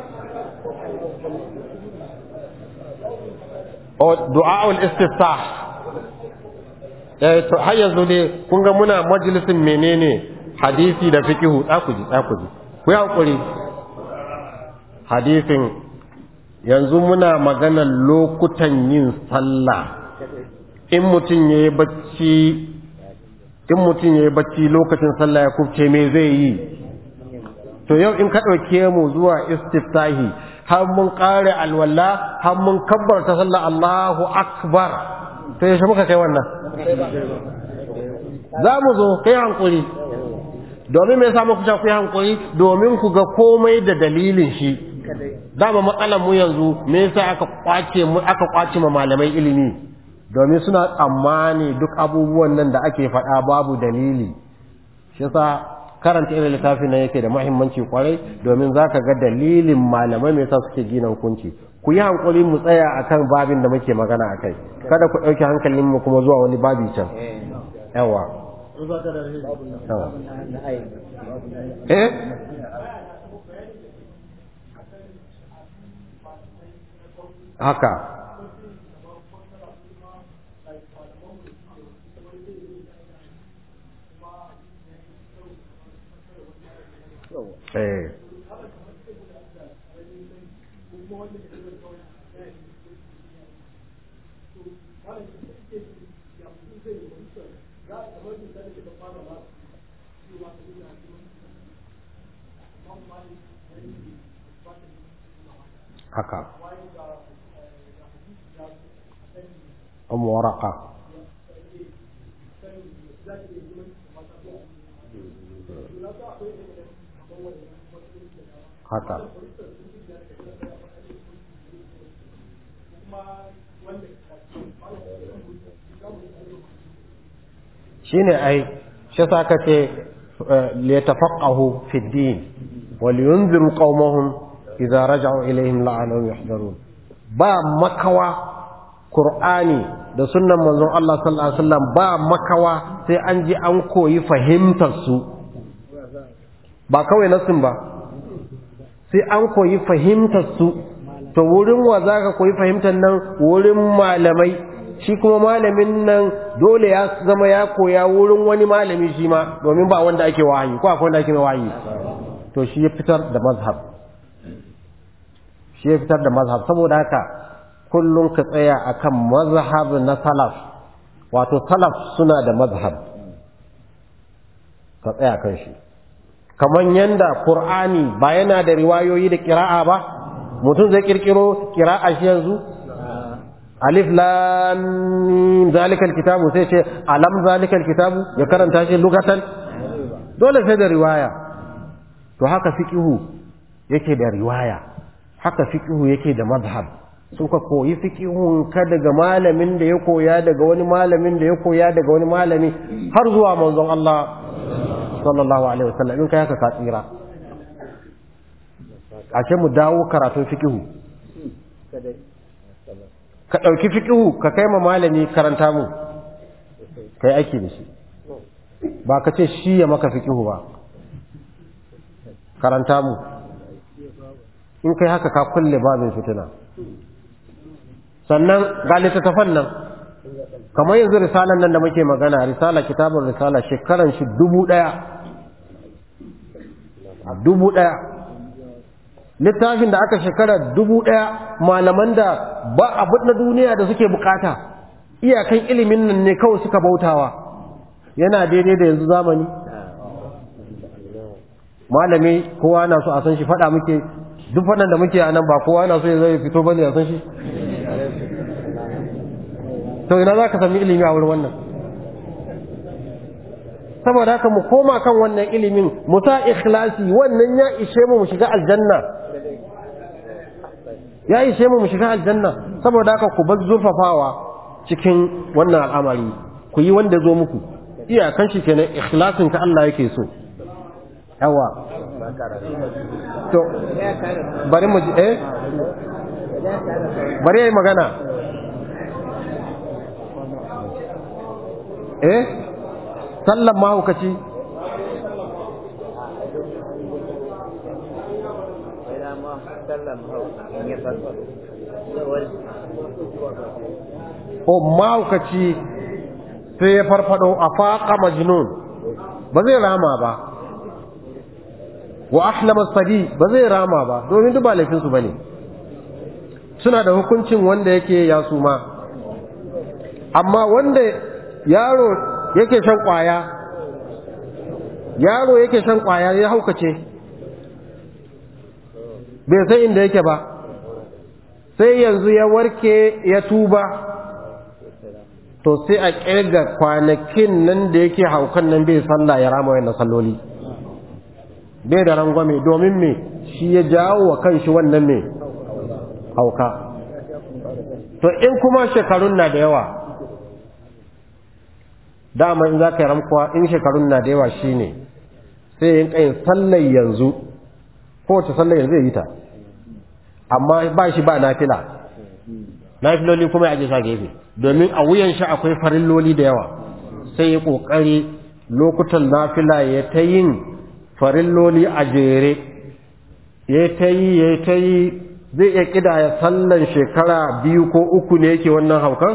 o du'a'ul istiftah eh to har yanzu ne kun ga muna majalisin menene hadisi da fiqhu da ku ji da ku ji ku yi hakuri hadisin yanzu muna maganar lokutan yin sallah in mutum yayi bacci in mutum yayi bacci lokacin sallah ya kufce me zai yi to yau in ka ɗauke mu zuwa istiftahi har mun ƙare alwala har mun kabbarta sallah Allahu akbar to yaushe muka kai wannan za mu zo kai hankuri domin me yasa muku ku yi hankuri domin ku ga komai da dalilin shi dama matsalar mu yanzu me yasa aka kwace mu aka kwace ma malamai ilimi domin suna tsammani duk abubuwan nan da ake faɗa babu dalili shi yasa karanta irin littafin nan yake da muhimmanci kwarai domin zaka ga dalilin malamai me yasa suke gina hukunci ku yi hankali mu tsaya akan babin da muke magana akai kada ku ɗauki hankalin mu kuma zuwa wani babi can yawa yawa eh haka eh haka أم ورقة haka shine ai shi sa ka ce liyatafaqahu fi din wal yunziru qaumahum idza raja'u ilayhim la'anahum yahdharun ba makawa qur'ani da sunnan manzon Allah sallallahu alaihi wasallam ba makawa sai an ji an koyi fahimtar su ba kawai nasin ba sai an koyi fahimtar su to wurin wa zaka koyi fahimtar nan wurin malamai shi kuma malamin nan dole ya zama ya koya wurin wani malami shi ma domin ba wanda ake wahayi ko akwai wanda ake wahayi to shi ya fitar da mazhab shi ya fitar da mazhab saboda haka kullum ka tsaya akan mazhab na salaf wato salaf suna da mazhab ka tsaya kan shi kamar yanda qur'ani ba yana da riwayoyi da qira'a ba mutum zai kirkiro qira'a shi yanzu alif lam mim zalikal kitabu sai ce alam zalikal kitabu ya karanta shi lugatan dole sai da riwaya to haka fiqhu yake da riwaya haka fiqhu yake da mazhab sun ka koyi fiqhun ka daga malamin da ya koya daga wani malamin da ya koya daga wani malami har zuwa manzon Allah sallallahu alaihi wasallam in kai haka ka tsira ashe mu dawo karatun fiqhu ka ɗauki fiƙihu ka kai ma malami karanta mu ka yi aiki da shi ba ka ce shi ya maka fiƙihu ba karanta mu in kai haka ka kulle babin fitina sannan ga littattafan nan kamar yanzu risalan nan da muke magana risala kitabun risala shekaran shi dubu ɗaya dubu ɗaya littafin da aka shekara dubu ɗaya malaman da ba abin na duniya da suke bukata iyakan ilimin nan ne kawai suka bautawa yana daidai da yanzu zamani malami kowa na so a san shi faɗa muke duk faɗan da muke a nan ba kowa na so ya zai fito bane a san shi to ina za ka sami ilimi a wurin wannan saboda haka mu koma kan wannan ilimin mu sa ikhlasi wannan ya ishe mu mu shiga aljanna ya ishe mu mu shiga aljanna saboda haka ku bar zurfafawa cikin wannan al'amari ku yi wanda zo muku iyakan shi kenan ikhlasin ka Allah yake so yawa to bari mu ji eh bari yayi magana eh sallan mahaukaci o mahaukaci sai ya farfado a faƙa majnun ba zai rama ba wa ahlama sadi ba zai rama ba domin duk ba laifinsu ba ne suna da hukuncin wanda yake ya suma amma wanda yaro yake shan kwaya yaro yake shan kwaya ya haukace bai san inda yake ba sai yanzu ya warke ya tuba to sai a ƙirga kwanakin nan da yake haukan nan bai sallah ya rama wayan salloli bai da rangwame domin me shi ya jawo wa kanshi wannan ne hauka to in kuma shekarun na da yawa dama in za ka yi ramkuwa in shekarun na da yawa shi ne sai yin ƙayin sallar yanzu kowace sallar yanzu ya yi ta amma ba shi ba nafila nafiloli kuma ya je sa gefe domin a wuyan shi akwai farilloli da yawa sai ya ƙoƙari lokutan nafila ya ta yin farilloli a jere ya ta yi ya ta yi zai iya ƙidaya sallan shekara biyu ko uku ne yake wannan haukan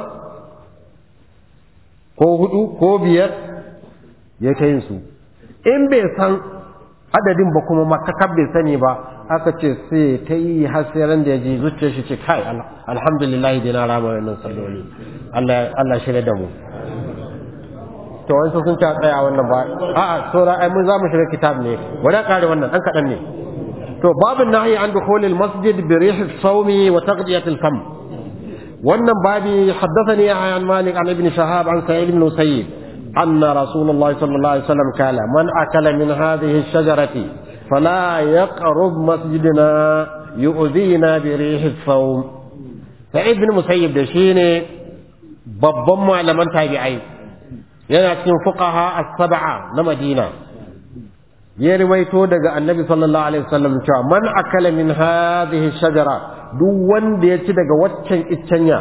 ko hudu ko biyar ya ta yin su in bai san adadin ba kuma makakar bai sani ba aka ce sai ta yi hasiran da ya ji zuciya shi ce kai alhamdulillah dai na rama wannan salloli Allah shirya da mu to wani sun ta tsaya wannan ba a'a saura ai mun za mu shiga kitab ne wani kare wannan dan kaɗan ne to babin nahyi an dukhulil masjid bi rih as-sawmi wa taqdiyat al-fam wannan babi haddathani an malik an ibn shahab an sa'id ibn musayyib أن رسول الله صلى الله عليه وسلم قال من أكل من هذه الشجرة فلا يقرب مسجدنا يؤذينا بريح الصوم سعيد بن مسيب da shine babban malaman tabi'ai yana cikin fuqaha as-sab'a na Madina ya riwaito daga Annabi sallallahu alaihi wasallam cewa man akala min hadhihi shajara duk wanda ya ci daga waccan iccenya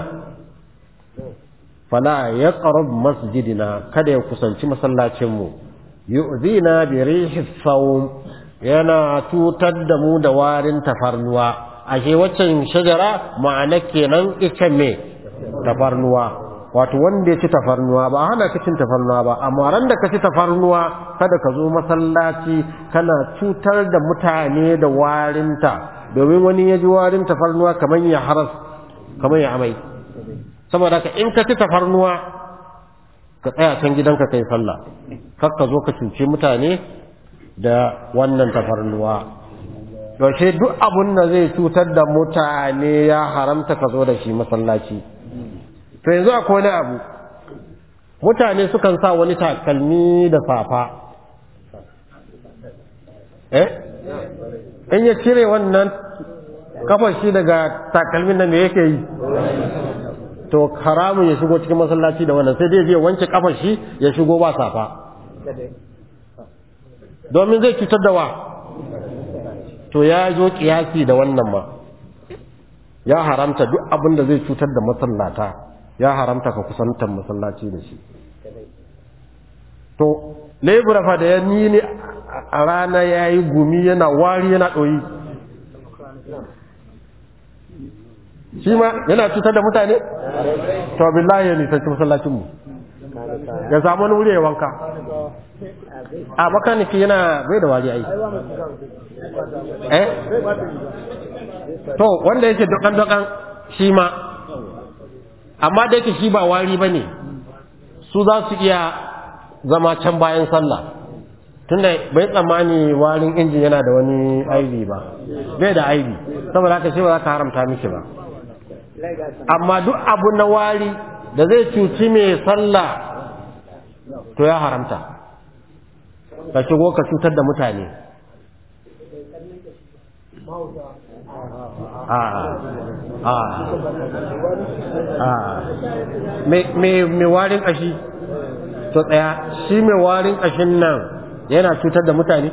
fala yaqrab masjidina kada ya kusanci masallacin mu yu'zina bi rihi sawm yana tutar da mu da warin tafarnuwa ashe waccan shajara ma'ana kenan ita me tafarnuwa wato wanda ya ci tafarnuwa ba hana ka cin tafarnuwa ba amma ran da ka ci tafarnuwa kada ka zo masallaci kana cutar da mutane da warinta domin wani ya ji warin tafarnuwa kamar ya haras kamar ya amai saboda ka in ka ci tafarnuwa ka tsaya can gidanka kai sallah kar ka zo ka cuci mutane da wannan tafarnuwa yaushe duk abun da zai cutar da mutane ya haramta ka zo da shi masallaci to yanzu akwai wani abu mutane sukan sa wani takalmi da safa eh in ya cire wannan kafar shi daga takalmin nan me yake yi to haramun ya shigo cikin masallaci da wannan sai dai zai wanke kafar shi ya shigo ba safa domin zai cutar da wa to ya zo kiyasi da wannan ma ya haramta duk abin da zai cutar da masallata ya haramta ka kusantar masallaci da shi to lebura fa da ya ni a rana ya yi gumi yana wari yana ɗoyi shi ma yana cutar da mutane to billahi ya nisanci masallacinmu ya samu wani wuri ya wanka a makaniki yana bai da wari ai eh to wanda yake dokan-dokan shi ma amma da yake shi ba wari ba ne su za su iya zama can bayan sallah tunda bai tsammani warin injin yana da wani aibi ba bai da aibi saboda haka shi ba za ka haramta miki ba amma duk abu na wari da zai cuci mai sallah to ya haramta ka shigo ka cutar da mutane mai warin ƙashi to tsaya shi mai warin ƙashin nan yana cutar da mutane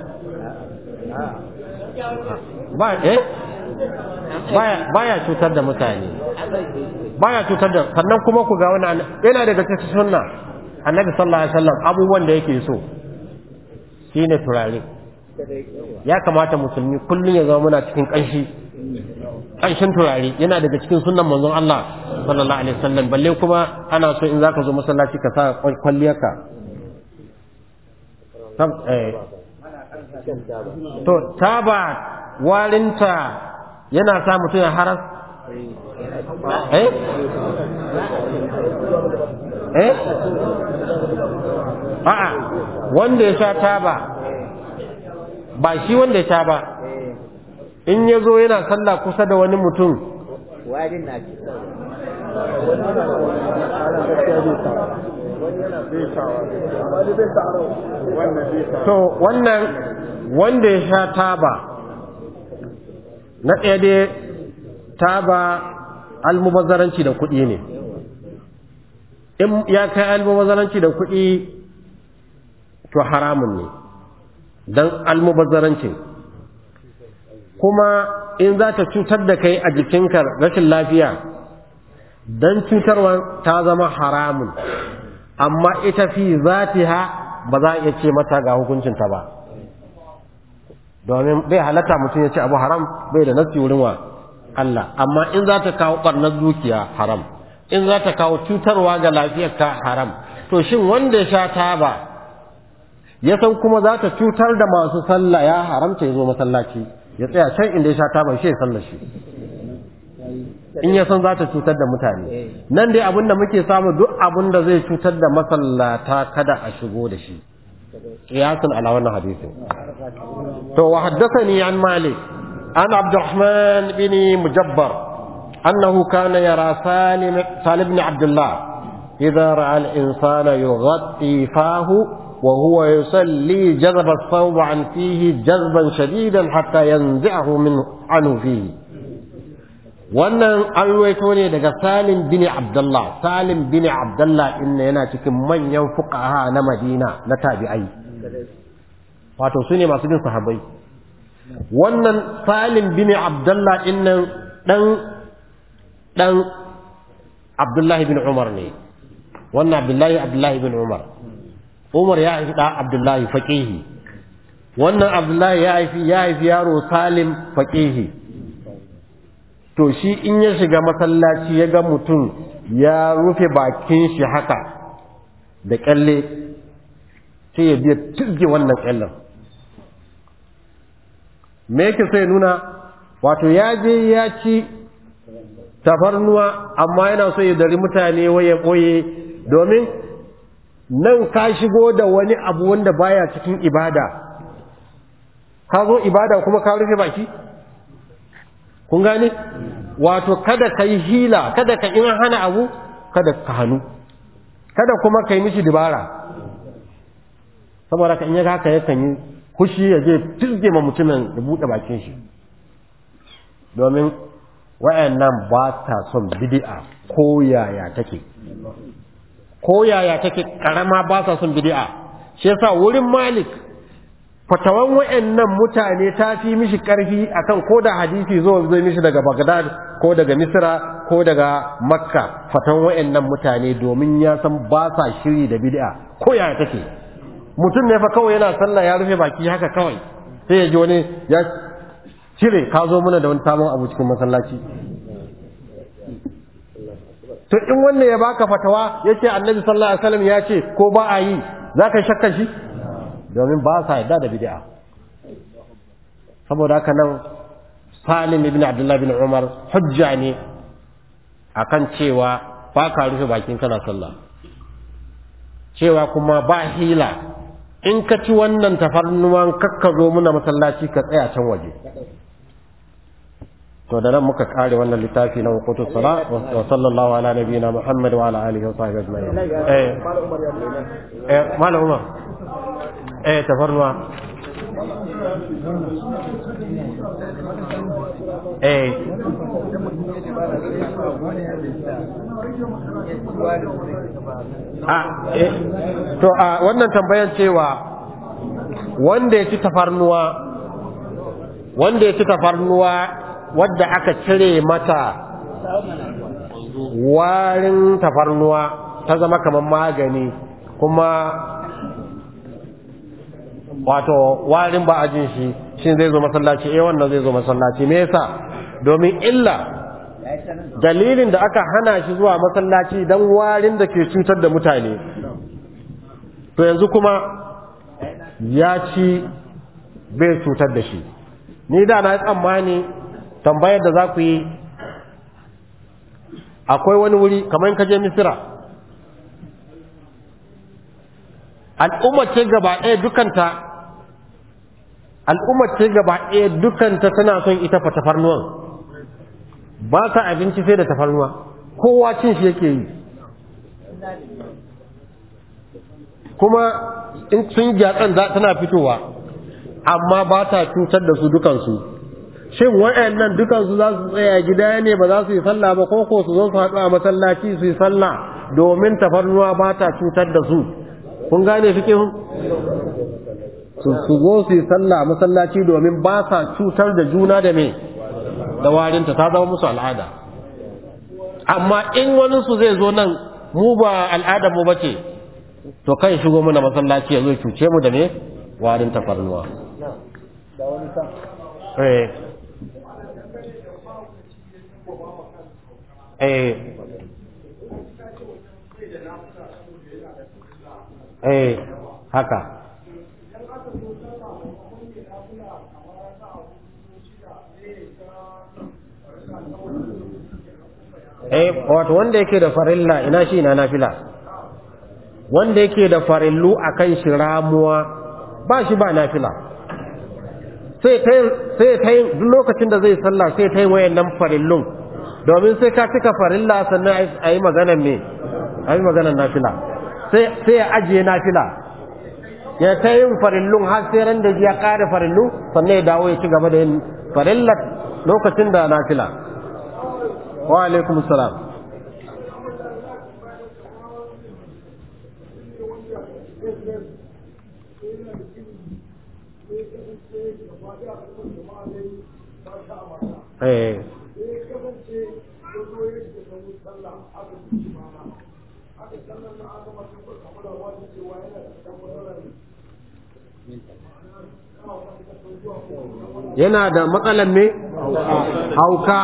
ba eh baya cutar da mutane baya cutar da sannan kuma ku ga wani yana daga cikin sunna annabi sallallahu alaihi wasallam abubuwan da yake so shine turare ya kamata musulmi kullum ya zama muna cikin ƙanshi ƙanshin turare yana daga cikin sunnan manzon Allah sallallahu alaihi wasallam balle kuma ana so in zaka zo masallaci ka sa kwalliyarka to taba warinta yana sa mutum ya haras eh eh a'a wanda ya sha taba ba shi wanda ya sha ba in ya zo yana sallah kusa da wani mutum warin na ci to wannan wanda ya sha taba na ɗaya dai taba almubazzaranci da kuɗi ne in ya kai almubazzaranci da kuɗi to haramun ne don almubazzarancin kuma in za ta cutar da kai a jikinka rashin lafiya don cutarwa ta zama haramun amma ita fi zatiha ba za a iya ce mata ga hukuncinta ba domin bai halatta mutum ya ce abu haram bai da nasi wurin wa Allah amma in za ta kawo ɓarnar dukiya haram in za ta kawo cutarwa ga lafiyarka haram to shin wanda ya sha taba ya san kuma za ta cutar da masu sallah ya haramta ya zo masallaci ya tsaya can inda ya sha taba shi ya sallar shi in ya san za ta cutar da mutane nan dai abin da muke samu duk abin da zai cutar da masallata kada a shigo da shi qiyasun ala wannan hadisin to wa haddathani an malik an abdurrahman bin mujabbar annahu kana yara salim salim ibn abdullah idha ra'a al-insana yughatti fahu وهو يصلي جذب الثوب عن فيه جذبا شديدا حتى ينزعه من عنه فيه wannan an ruwaito ne daga salim bin abdullah salim bin abdullah inna yana cikin manyan fuqaha na madina na tabi'ai wato su ne masu bin sahabbai wannan salim bin abdullah innan dan dan abdullahi bin umar ne wannan abdullahi abdullahi bin umar umar ya haifi da abdullahi faqihi wannan abdullahi ya haifi ya haifi yaro salim faqihi to shi in ya shiga masallaci ya ga mutum ya rufe bakin shi haka da kyalle sai ya biya tizge wannan kyallen me yake sai nuna wato ya je ya ci tafarnuwa amma yana so ya dari mutane waye ɓoye domin nan ka shigo da wani abu wanda baya cikin ibada ka zo ibada kuma ka rufe baki kun gane wato kada ka yi hila kada ka in hana abu kada ka hannu kada kuma ka yi mishi dibara saboda ka in yaga haka yakan yi kushi ya je tilge ma mutumin da buɗe bakin shi domin wayannan ba ta son bid'a ko yaya take ko yaya take karama ba sa son bid'a shi yasa wurin malik fatawan wayannan mutane ta fi mishi karfi akan ko da hadisi zo zai mishi daga Baghdad ko daga Misra ko daga Makka fatawan wayannan mutane domin ya san ba sa shiri da bid'a ko yaya take mutum ne fa kawai yana sallah ya rufe baki haka kawai sai ya ji wani ya cire ka zo mana da wani sabon abu cikin masallaci to in wannan ya baka fatawa yace annabi sallallahu alaihi wasallam ya ce ko ba a yi zaka shakka shi domin ba sa yarda da bid'a saboda haka nan Salim ibn Abdullah bin Umar hujja ne akan cewa ba ka rufe bakin kana sallah cewa kuma ba hila in ka ci wannan tafarnuwan kakka zo muna masallaci ka tsaya can waje to da nan muka kare wannan littafi na wuqutus sala wa sallallahu ala nabiyyina muhammad wa ala alihi wa sahbihi ajma'in eh eh malam umar eh tafarnuwa eh a eh to a wannan tambayan cewa wanda ya ci tafarnuwa wanda ya ci tafarnuwa wadda aka cire mata warin tafarnuwa ta zama kamar magani kuma wato warin ba a jin shi shi zai zo masallaci eh wannan zai zo masallaci me yasa domin illa dalilin da aka hana shi zuwa masallaci dan warin da ke cutar da mutane to yanzu kuma ya ci bai cutar da shi ni da na tsammani tambayar da za ku yi akwai wani wuri kamar ka je misira al'ummar ce gaba ɗaya dukanta al'ummar ce gaba ɗaya dukanta tana son ita fa tafarnuwan ba ta abinci sai da tafarnuwa kowa cin shi yake yi kuma in sun gyatsan tana fitowa amma ba ta cutar da su dukansu shin waɗannan dukansu za su tsaya gida ne ba za su yi sallah ba ko ko su zo su haɗu a masallaci su yi sallah domin tafarnuwa ba ta cutar da su kun gane fikihun su su zo su yi sallah a masallaci domin ba sa cutar da juna da me da warinta ta zama musu al'ada amma in wani su zai zo nan mu ba al'adar mu bace to kan shigo mana masallaci ya zo cuce mu da me warin tafarnuwa da wani sa eh eh eh haka eh wato wanda yake da farilla ina shi ina nafila wanda yake da farillu akan shi ramuwa ba shi ba nafila sai ta sai ta duk lokacin da zai sallah sai ta yi wayannan farillun domin sai ka cika farilla sannan a yi maganar me a yi maganar nafila sai sai ya ajiye nafila ya ta yin farillun har sai ran da ya kare farillu sannan ya dawo ya ci gaba da yin farillar lokacin da nafila wa alaikum salam eh yana da matsalan me hauka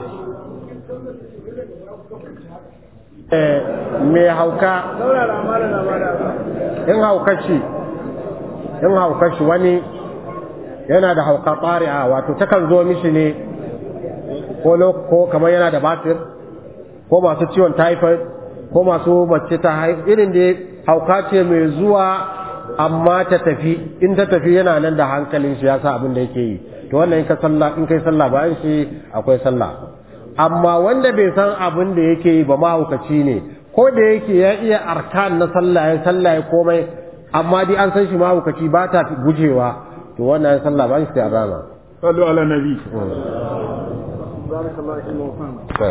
eh me hauka saurara mala na bada in haukashi in haukashi wani yana da hauka tsari'a wato takan zo mishi ne ko lo- ko kamar yana da batir ko masu ciwon typhoid ko masu mace ta haihu irin da hauka ce mai zuwa amma ta tafi in ta tafi yana nan da hankalin shi ya sa abin da yake yi to wannan in ka sallah in kai sallah bayan shi akwai sallah amma wanda bai san abin da yake yi ba mahaukaci ne ko da yake ya iya arkan na sallah ya sallah ya komai amma dai an san shi mahaukaci ba ta gujewa to wannan sallah bayan shi sai a rana sallu ala nabi barakallahu fikum wa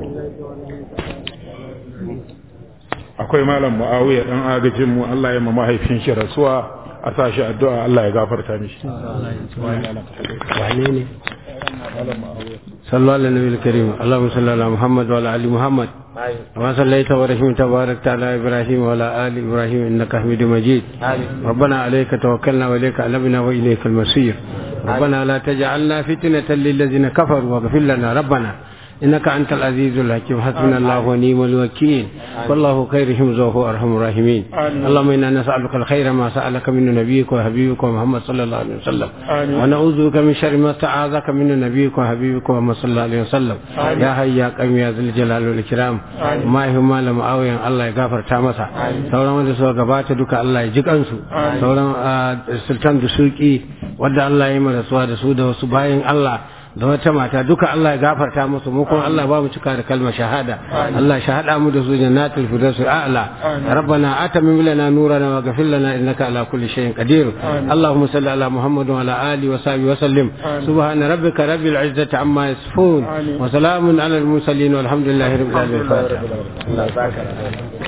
akwai malam muawiya dan agajin mu Allah ya ma mahaifin shi rasuwa a sashi addu'a Allah ya gafarta mishi wane ne صلوا على النبي الكريم اللهم صل على محمد وعلى ال محمد كما صليت ورحمت وباركت على ابراهيم وعلى ال ابراهيم انك حميد مجيد ربنا عليك توكلنا واليك انبنا واليك المصير ربنا لا تجعلنا فتنة للذين كفروا واغفر لنا ربنا إنك أنت العزيز الحكيم حسبنا الله ونعم الوكيل والله خير حمزه وهو أرحم الراحمين اللهم إنا نسألك الخير ما سألك من نبيك وحبيبك محمد صلى الله عليه وسلم ونعوذ بك من شر ما استعاذك من نبيك وحبيبك محمد صلى الله عليه وسلم يا حي يا قيوم يا ذا الجلال والإكرام ما هي ما لم أوين الله يغفر تامسا sauran wanda suka gabata duka Allah ya ji kansu sauran sultan da suki wanda Allah ya yi mana rasuwa da su da wasu bayan Allah da wata mata duka Allah ya gafarta musu mu kuma Allah ba mu cika da kalmar shahada Allah shahada mu da su jannatul firdaus a'la rabbana atamim lana nurana wa ghfir lana innaka ala kulli shay'in qadir allahumma salli ala muhammad wa ala alihi wa sahbihi wa sallim subhana rabbika rabbil izzati amma yasifun wa salamun ala al mursalin walhamdulillahi rabbil alamin